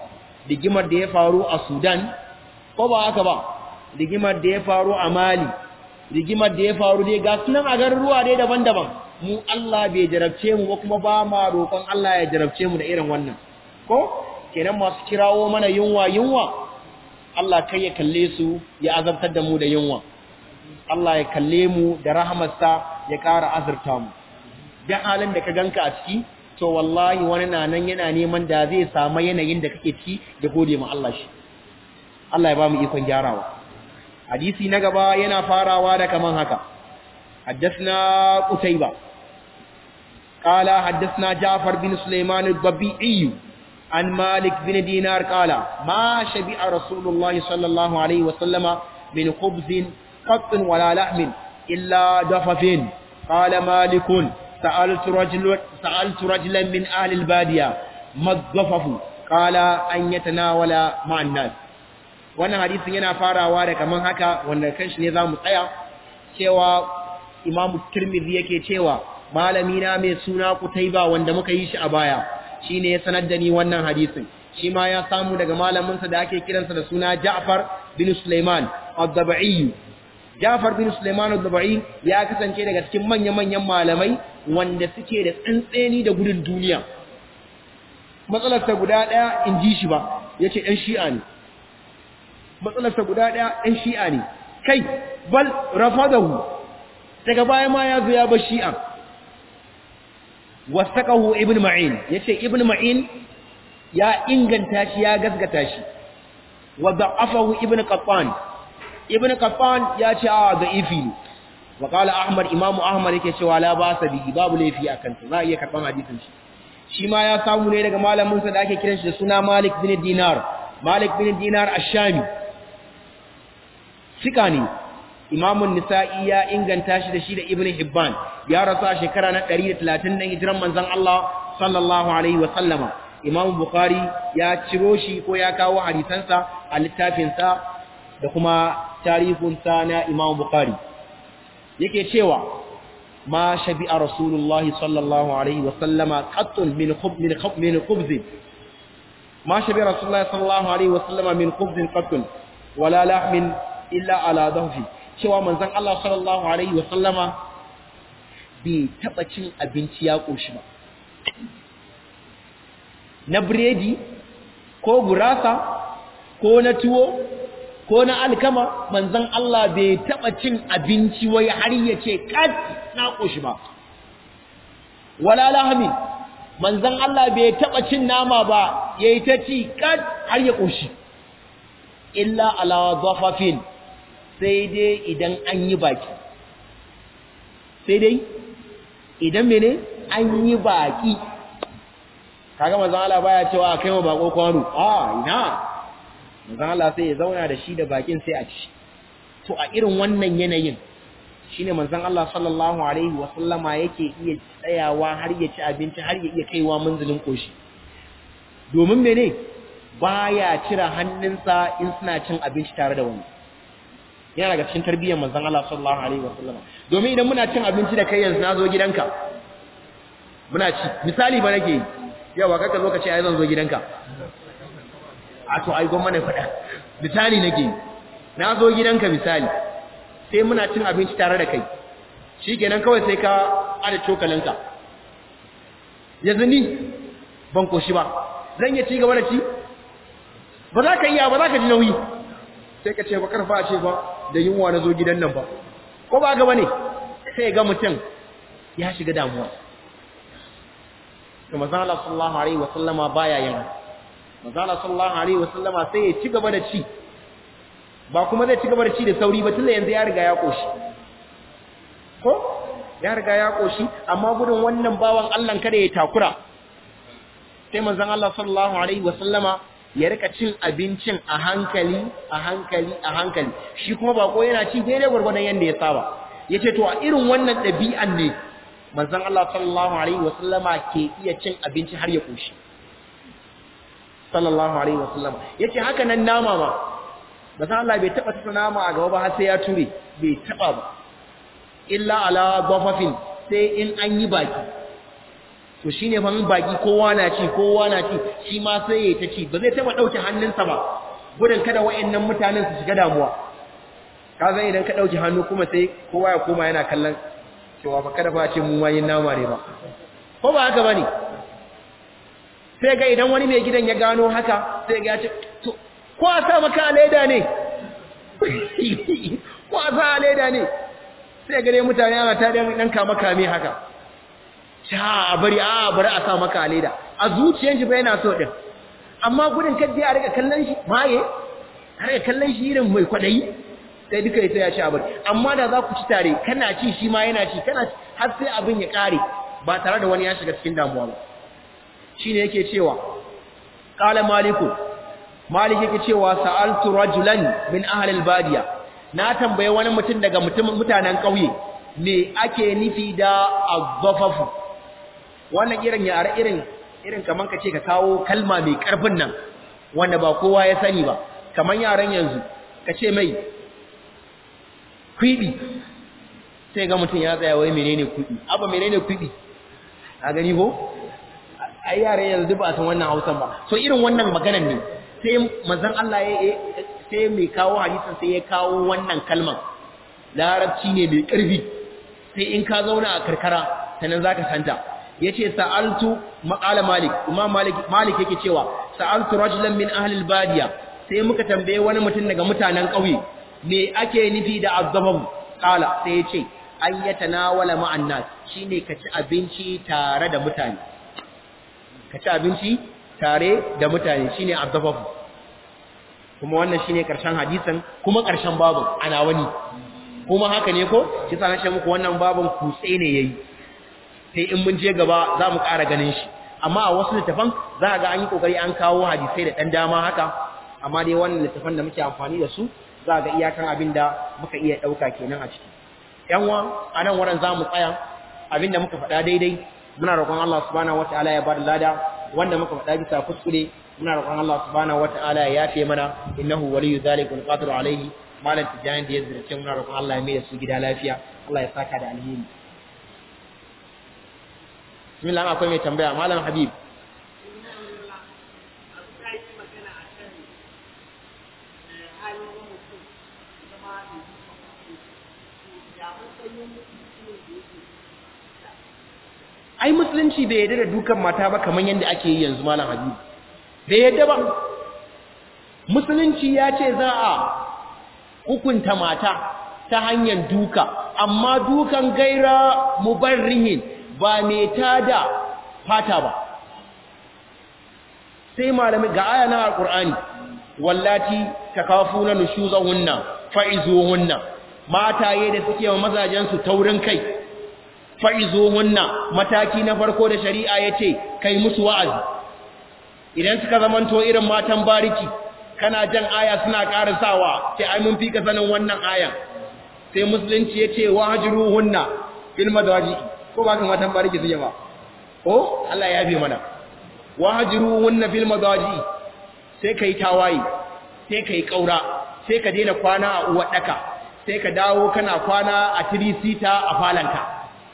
rigimar da ya faru a Sudan ko ba haka ba rigimar da ya faru a Mali rigimar da ya faru dai ga sunan a garuruwa dai daban-daban mu Allah bai jarabce mu ba kuma ba ma roƙon Allah ya jarabce mu da irin wannan ko kenan masu kirawo mana yunwa yunwa Allah kai ya kalle su ya azabtar da mu da yunwa Allah ya kalle mu da rahamarsa ya ƙara azurta mu da halin da ka ganka a ciki to wallahi wani na nan yana neman da zai samu yanayin da kake ciki da gode ma Allah shi Allah ya ba mu ikon gyarawa hadisi na gaba yana farawa da kaman haka حدثنا قتيبة قال حدثنا جعفر بن سليمان الضبيعي عن مالك بن دينار قال ما شبع رسول الله صلى الله عليه وسلم من خبز قط ولا لحم إلا دفف قال مالك سألت, رجل سألت رجلا من أهل البادية ما الضفف قال أن يتناول مع الناس wannan hadisin yana farawa da kaman haka wanda kanshi ne zamu tsaya cewa Imam Tirmidhi yake cewa malami na mai suna Kutaiba wanda muka yi shi a baya shine ya sanar da ni wannan hadisin shi ma ya samu daga malamin sa da ake kiransa da suna Ja'far bin Sulaiman ad-Dabai Ja'far bin Sulaiman ad-Dabai ya kasance daga cikin manya-manyan malamai wanda suke da tsantseni da gudun duniya matsalar ta guda daya in ji shi ba yace dan shi'a ne matsalar ta guda daya dan shi'a ne kai bal rafadahu daga baya ma ya zo ya bar shi'a wasaqahu ibn ma'in yace ibn ma'in ya inganta shi ya gasgata shi wa da'afahu ibn qattan ibn qattan ya ce a da'ifi ne wa qala ahmad imam ahmad yake cewa la ba sa bihi babu laifi akan sa za a iya karban hadisin shi shi ma ya samu ne daga malamin sa da ake kiran shi da suna malik bin dinar malik bin dinar ash-shami sika ne imamun nisa'i ya inganta shi da shi da ibn hibban ya rasu a shekara na 130 na hijiran manzon Allah sallallahu alaihi wa sallama imam bukhari ya ciro shi ko ya kawo hadisansa a littafinsa da kuma tarihinsa na imam bukhari yake cewa ma shabi'a rasulullah sallallahu alaihi wa sallama qattun min khub min khub min khubz ma shabi'a rasulullah sallallahu alaihi wa sallama min khubz qattun wala lahmin illa ala dhahfi cewa manzon Allah sallallahu alaihi wa sallama bai taba cin abinci ya koshi ba na biredi ko gurasa ko na tuwo ko na alkama manzon Allah bai taba cin abinci wai har ya ce kat na koshi ba wala lahmi manzon Allah bai taba cin nama ba yayi ta ci kat har ya koshi illa ala dhafafin sai dai idan an yi baki sai dai idan mene an yi baki kaga manzon Allah baya cewa kai wa bako kwano a ina manzon Allah sai ya zauna da shi da bakin sai a ci to a irin wannan yanayin shine manzon Allah sallallahu alaihi wa sallama yake iya tsayawa har ya ci abinci har ya iya kaiwa manzilin koshi domin mene baya cire hannunsa in suna cin abinci tare da wani yana daga cikin tarbiyyar manzon Allah sallallahu alaihi wa sallama domin idan muna cin abinci da kai yanzu na zo gidanka muna ci misali ba nake yi yawa kaka zo ka ce ai zan zo gidanka a to ai gwamma na faɗa misali nake na zo gidanka misali sai muna cin abinci tare da kai shikenan kawai sai ka ada cokalinka yanzu ni ban koshi ba zan iya ci gaba da ci ba za ka iya ba za ka ji nauyi sai ka ce ba karfa a ce ba da yunwa na zo gidan nan ba ko ba gaba ne sai ga mutum ya shiga damuwa to manzala sallallahu alaihi wa sallama baya yin manzala sallallahu alaihi wa sallama sai ya ci gaba da ci ba kuma zai ci gaba da ci da sauri ba tunda yanzu ya riga ya koshi ko ya riga ya koshi amma gudun wannan bawan Allah kada ya takura sai manzon Allah sallallahu alaihi wa sallama ya rika cin abincin a hankali a hankali a hankali shi kuma bako yana ci daidai gwargwadon yanda ya saba yace to a irin wannan ɗabi'an ne manzon Allah sallallahu alaihi wasallama ke iya cin abinci har ya koshi sallallahu alaihi wasallama yace haka nan nama ma manzon Allah bai taba tsaka nama a gaba ba har sai ya ture bai taba ba illa ala dafafin sai in an yi baki to shine fa in baki kowa na ci kowa na ci shi ma sai ya ta ci ba zai taba dauke hannunsa ba gudun kada wayannan mutanen su shiga damuwa kaga idan ka dauki hannu kuma sai kowa ya koma yana kallon cewa fa kada fa ce mu wayin nama ne ba ko ba haka bane sai ga idan wani mai gidan ya gano haka sai ga ya ce to ko a sa maka leda ne ko a sa leda ne sai ga dai mutane ana ta dan kama kame haka sha a bari a bari a sa maka leda a zuciyar shi ba yana so din amma gudun kadda ya rika kallon shi maye a rika kallon shi irin mai kwadayi sai duka sai ya ci abin amma da za ku ci tare kana ci shi ma yana ci kana har sai abin ya kare ba tare da wani ya shiga cikin damuwa ba shine yake cewa qala maliku malik yake cewa sa'altu rajulan min ahli albadiya na tambaye wani mutum daga mutumin mutanen kauye me ake nufi da azzafafu wannan irin yare irin irin kaman kace ka kawo kalma mai karfin nan wanda ba kowa ya sani ba kaman yaran yanzu kace mai kwibi sai ga mutum ya tsaya wai menene kwibi abba menene kwibi a gani ko ai yare yanzu ba san wannan Hausan ba so irin wannan maganar ne sai manzon Allah ya sai mai kawo hadisin sai ya kawo wannan kalman larabci ne mai karfi sai in ka zauna a karkara sanan zaka santa yace sa'altu maqala malik imam malik malik yake cewa sa'altu rajulan min ahli albadiya sai muka tambaye wani mutum daga mutanen kauye me ake nufi da azzabam kala sai yace an yatanawala ma'an nas shine ka ci abinci tare da mutane ka ci abinci tare da mutane shine azzabam kuma wannan shine karshen hadisin kuma karshen babun ana wani kuma haka ne ko shi sa na ce muku wannan babun kutse ne yayi sai in mun je gaba za mu ƙara ganin shi amma a wasu littafan za a ga an yi ƙoƙari an kawo hadisai da ɗan dama haka amma dai wannan littafan da muke amfani da su za a ga iyakan abin da muka iya ɗauka kenan a ciki yan wa a nan wurin za mu tsaya abin da muka faɗa daidai muna roƙon Allah subhanahu wataala ya bada lada wanda muka faɗa bisa kuskure muna roƙon Allah subhanahu wataala ya yafe mana innahu waliyyu zalika wal qadiru alayhi malam tijani da ya zirce muna roƙon Allah ya mai da su gida lafiya Allah ya saka da alheri bismillah akwai mai tambaya malam habib ai musulunci bai yadda da dukan mata ba kamar yadda ake yi yanzu malam habib bai yadda ba musulunci ya ce za a hukunta mata ta hanyar duka amma dukan gaira mubarrihin ba mai tada fata ba sai malami ga aya na alqur'ani wallati takafuna nushuzahunna fa'izuhunna mataye da suke wa mazajen su taurin kai fa'izuhunna mataki na farko da shari'a yace kai musu wa'azi idan suka zamanto irin matan bariki kana jan aya suna karasawa sai ai mun fika sanin wannan aya sai musulunci yace wahjuruhunna fil madaji ko ba kan matan bariki suke ba ko Allah ya bi mana wahjuruhunna fil madaji sai kai tawayi sai kai kaura sai ka daina kwana a uwar daka sai ka dawo kana kwana a tirisita a falanka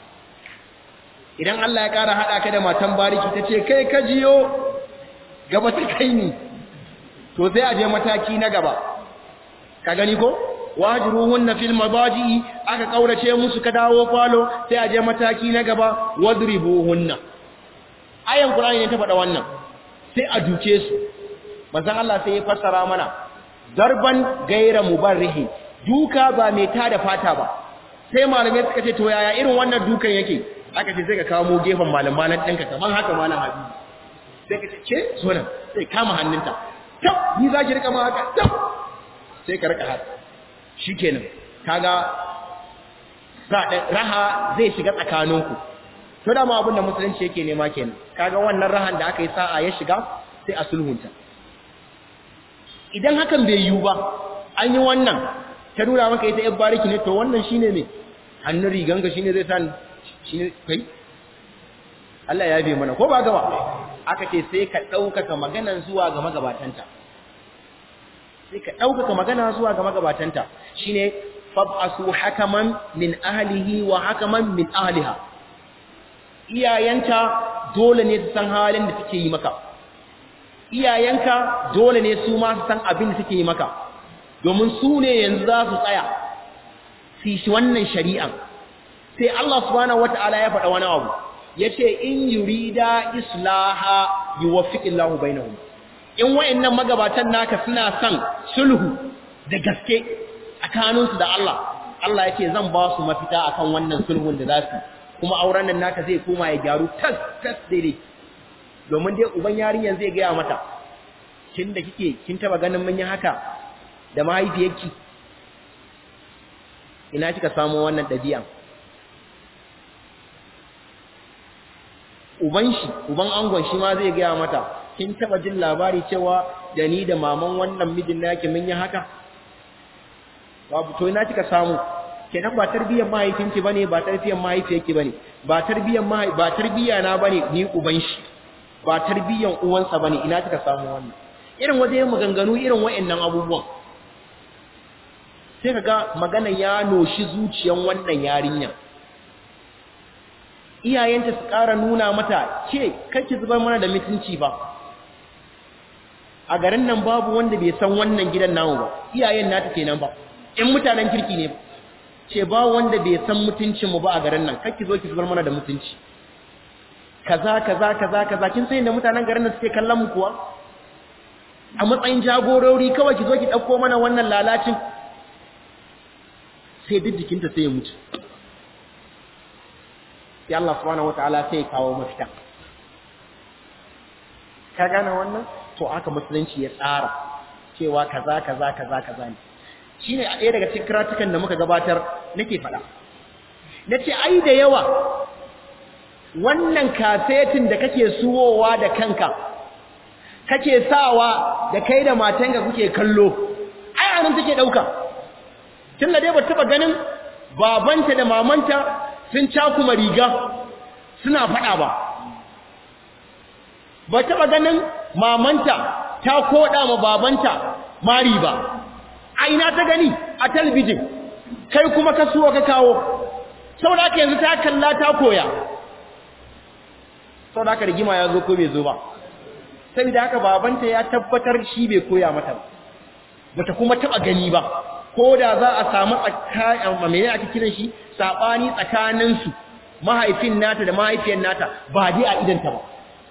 idan Allah ya kara hada ka da matan bariki tace kai ka jiyo gaba ta kai ni to sai a je mataki na gaba ka gani ko wajruhunna fil madaji aka kaurace musu ka dawo falo sai a je mataki na gaba wadribuhunna ayan qur'ani ne ta faɗa wannan sai a duke su manzon Allah sai ya fassara mana darban gaira mubarrihi duka ba mai tada fata ba sai malamai suka ce to yaya irin wannan dukan yake aka ce sai ka kawo gefen malamalan ɗinka kaman haka malam habibi sai ka ce ce zo nan sai kama hannunta tab ni za ki rika ma haka tab sai ka rika haka shikenan kaga raha zai shiga tsakaninku to da ma abin da musulunci yake nema kenan kaga wannan rahan da aka yi sa'a ya shiga sai a sulhunta idan hakan bai yiwu ba an yi wannan ta nuna maka ita yan bariki ne to wannan shine ne hannun riganka shine zai san shine kai Allah ya bi mana ko ba gaba aka ce sai ka ɗaukaka maganan zuwa ga magabatanta sai ka ɗaukaka magana zuwa ga magabatanta shine fab'asu hakaman min ahlihi wa hakaman min ahliha iyayenta dole ne su san halin da suke yi maka iyayenka dole ne su ma su san abin da suke yi maka domin su ne yanzu za su tsaya su shi wannan shari'an sai Allah subhanahu wata'ala ya faɗa wani abu yace in yurida islaha yuwaffiqillahu bainahum in wayannan magabatan naka suna son sulhu da gaske tsakaninsu da Allah Allah yake zan ba su mafita akan wannan sulhun da za su kuma auren nan naka zai koma ya gyaru tas tas daidai domin dai uban yarinyar zai gaya mata kin da kike kin taba ganin mun yi haka da mahaifiyarki ina kika samu wannan dabi'a uban shi uban angon shi ma zai gaya mata kin taba jin labari cewa da ni da maman wannan mijin naki mun yi haka babu to ina kika samu kenan ba tarbiyyar mahaifinki bane ba tarbiyyar mahaifiyarki bane ba tarbiyyar mahai ba tarbiyya na bane ni uban shi ba tarbiyyar uwansa bane ina kika samu wannan irin waje maganganu irin wayannan abubuwan sai kaga magana ya noshi zuciyan wannan yarinya iyayenta su ƙara nuna mata ce kake zubar mana da mutunci ba a garin nan babu wanda bai san wannan gidan namu ba iyayen nata kenan ba in mutanen kirki ne ce ba wanda bai san mutuncin mu ba a garin nan kake zo ki zubar mana da mutunci kaza kaza kaza kaza kin san da mutanen garin nan suke kallon mu kuwa a matsayin jagorori kawai ki zo ki dauko mana wannan lalacin sai duk jikinta sai ya mutu sai Allah subhanahu wataala sai ya kawo mafita ka gane wannan to aka musulunci ya tsara cewa kaza kaza kaza kaza ne shine a ɗaya daga cikin karatukan da muka gabatar nake faɗa nace ai da yawa wannan kasetin da kake suwowa da kanka kake sawa da kai da matanka kuke kallo ai anan take dauka tunda dai ba taba ganin babanta da mamanta sun cakuma riga suna faɗa ba ba taɓa ganin mamanta ta koɗa ma babanta mari ba a ina ta gani a talbijin kai kuma ka suwa ka kawo saboda haka yanzu ta kalla ta koya saboda haka rigima ya zo ko bai zo ba saboda haka babanta ya tabbatar shi bai koya mata ba bata kuma taɓa gani ba ko da za a samu tsakanin mene ake kiran shi sabani tsakaninsu mahaifin nata da mahaifiyar nata ba dai a idanta ba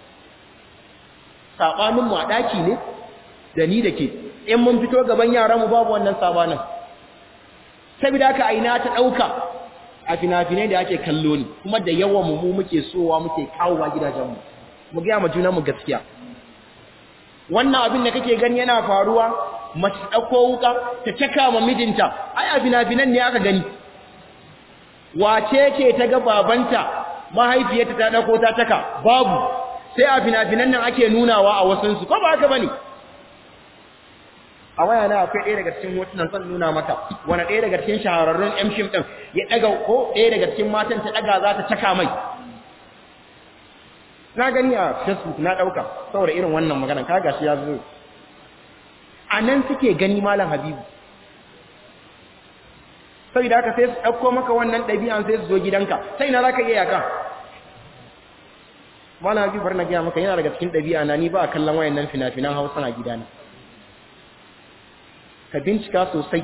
sabanin mu a daki ne da ni da ke in mun fito gaban yaran mu babu wannan sabanin saboda haka aina ta dauka a fina-finai da ake kallo ne kuma da yawan mu mu muke sowa muke kawowa gidajen mu mu ga mu juna mu gaskiya wannan abin da kake gani yana faruwa mace ɗauko wuka ta caka ma mijinta ai a fina-finan ne aka gani wace ce ta ga babanta mahaifiyarta ta ɗauko ta caka babu sai a fina-finan nan ake nunawa a wasansu ko ba haka bane a waya na akwai ɗaya daga cikin hotunan zan nuna maka wani ɗaya daga cikin shahararrun yan fim ɗin ya ɗaga ko ɗaya daga cikin matan ta ɗaga za ta caka mai na gani a facebook na ɗauka saboda irin wannan magana ka gashi ya zo a nan suke gani malam habibu sai da aka sai su ɗauko maka wannan ɗabi'an sai su zo gidanka sai na za ka iya yaka malam habibu bar na gaya maka yana daga cikin ɗabi'a na ni ba a kallon wayan nan fina-finan hausa na gidana ka bincika sosai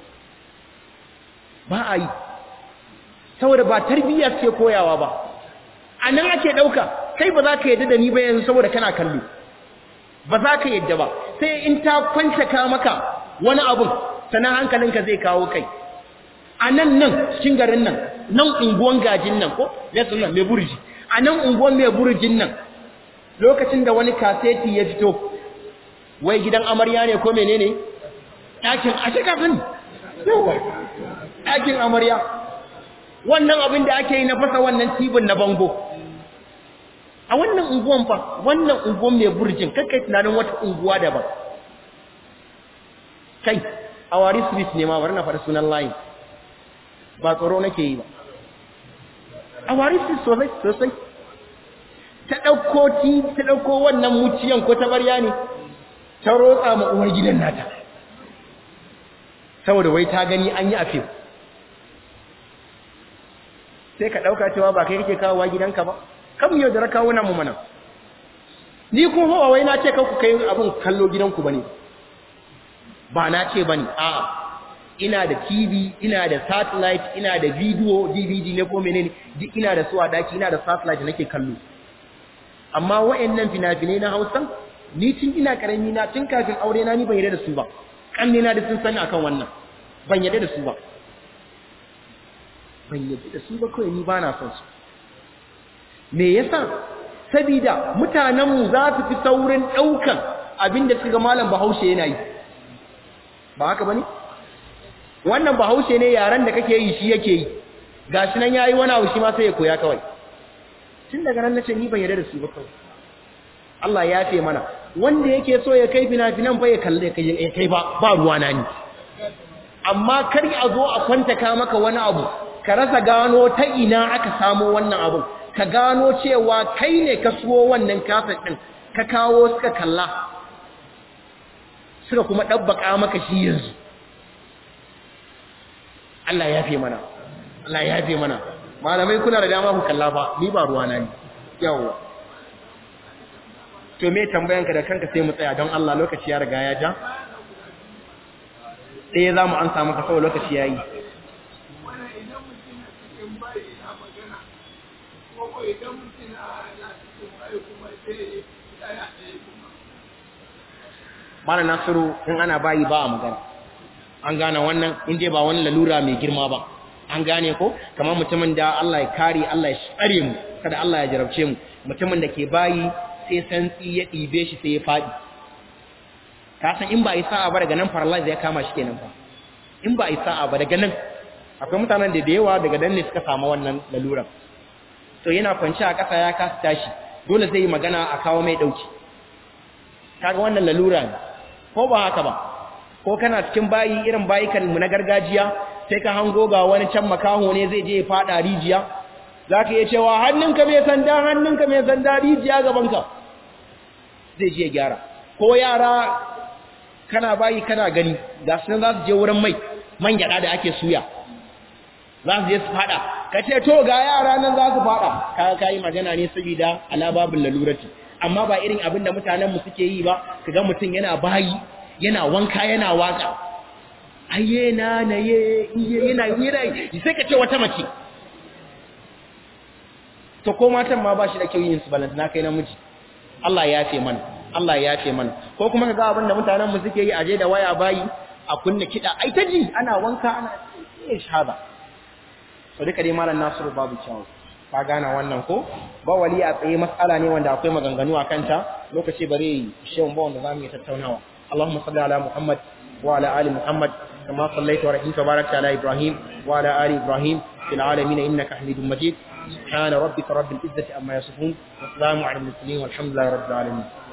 ba a yi saboda ba tarbiyya ce koyawa ba a nan ake ɗauka kai ba za ka yadda da ni ba yanzu saboda kana kallo ba za ka yadda ba sai in ta kwanta ka maka wani abun sannan hankalinka zai kawo kai a nan nan cikin garin nan nan unguwan gajin nan ko yasin nan mai burji a nan unguwan mai burjin nan lokacin da wani kaseti ya fito wai gidan amarya ne ko menene ɗakin a kafin yawa ɗakin amarya wannan abin da ake yi na fasa wannan tibin na bango a wannan unguwan fa wannan unguwan mai burjin kakkai tunanin wata unguwa daban kai a wari swiss ne ma bari na faɗi sunan layin ba tsoro nake yi ba a wari swiss sosai sosai ta ɗauko ti ta ɗauko wannan muciyan ko ta barya ne ta rotsa ma uwar gidan nata saboda wai ta gani an yi a fim sai ka ɗauka cewa ba kai kake kawowa gidanka ba kan mu yaudara kawuna mu mana ni kuma hawa wai na ce kan ku kai abin kallo gidanku bane ba na ce bane a'a ina da TV ina da satellite ina da video DVD ne ko menene duk ina da su a daki ina da satellite da nake kallo amma wayannan fina-finai na Hausa ni tun ina karami na tun kafin aure na ni ban yarda da su ba kanne na da sun sani akan wannan ban yarda da su ba ban yarda da su ba kawai ni ba na son su me yasa sabida mutanen mu za su fi saurin daukan abinda suka malam Bahaushe yana yi ba haka bane wannan Bahaushe ne yaran da kake yi shi yake yi gashi nan yayi wani abu shi ma sai ya koya kawai tun daga nan nace ni ban yarda da su ba kawai Allah ya fe mana wanda yake so ya kai fina-finan fa ya kalle kai kai ba ba ruwa na ni amma kar a zo a kwanta ka maka wani abu ka rasa gano ta ina aka samu wannan abu ka gano cewa kai ne ka suwo wannan kafin din ka kawo suka kalla suka kuma dabbaka maka shi yanzu Allah ya fe mana Allah ya fe mana malamai kuna da dama ku kalla fa ni ba ruwa na ni yawa to me tambayanka da kanka sai mu tsaya don Allah lokaci ya riga ya ja sai za mu an samu ka kawai lokaci ya yi mana nasiru in ana bayi ba a magana an gane wannan in dai ba wani lalura mai girma ba an gane ko kamar mutumin da Allah ya kare Allah ya tsare mu kada Allah ya jarabce mu mutumin da ke bayi sai santsi ya ɗibe shi sai ya faɗi ka san in ba a yi sa'a ba daga nan paralyze ya kama shi kenan fa in ba a yi sa'a ba daga nan akwai mutanen da da yawa daga nan ne suka samu wannan laluran to yana kwanci a ƙasa ya kasa tashi dole zai yi magana a kawo mai ɗauki kaga wannan lalura ne ko ba haka ba ko kana cikin bayi irin bayikan mu na gargajiya sai ka hango ga wani can makaho ne zai je ya faɗa rijiya za ka iya cewa hannunka mai sanda hannunka mai sanda rijiya gabanka zai je gyara ko yara kana bayi kana gani ga su za su je wurin mai man gyada da ake suya za su je su fada ka ce to ga yara nan za su fada ka ka yi magana ne saboda alababin lalurati amma ba irin abin da mutanen mu suke yi ba kaga mutum yana bayi yana wanka yana waka aye na na ye yana yana sai ka ce wata mace to ko matan ma ba shi da kyau yin su balanta na kai namiji Allah ya ce mana Allah ya ce mana ko kuma kaga abin da mutanen mu suke yi aje da waya bayi a kunna kida ai ta ji ana wanka ana eh shahada to duka dai malam Nasiru babu kyawu ka gana wannan ko ba wali a tsaye mas'ala ne wanda akwai maganganu a kanta lokaci bare shehu ba wanda zamu yi tattaunawa Allahumma salli ala Muhammad wa ala ali Muhammad kama sallaita wa rahimta barakta ala Ibrahim wa ala ali Ibrahim fil alamin innaka Hamidum Majid سبحان ربك رب العزة أما يصفون والسلام على المرسلين والحمد لله رب العالمين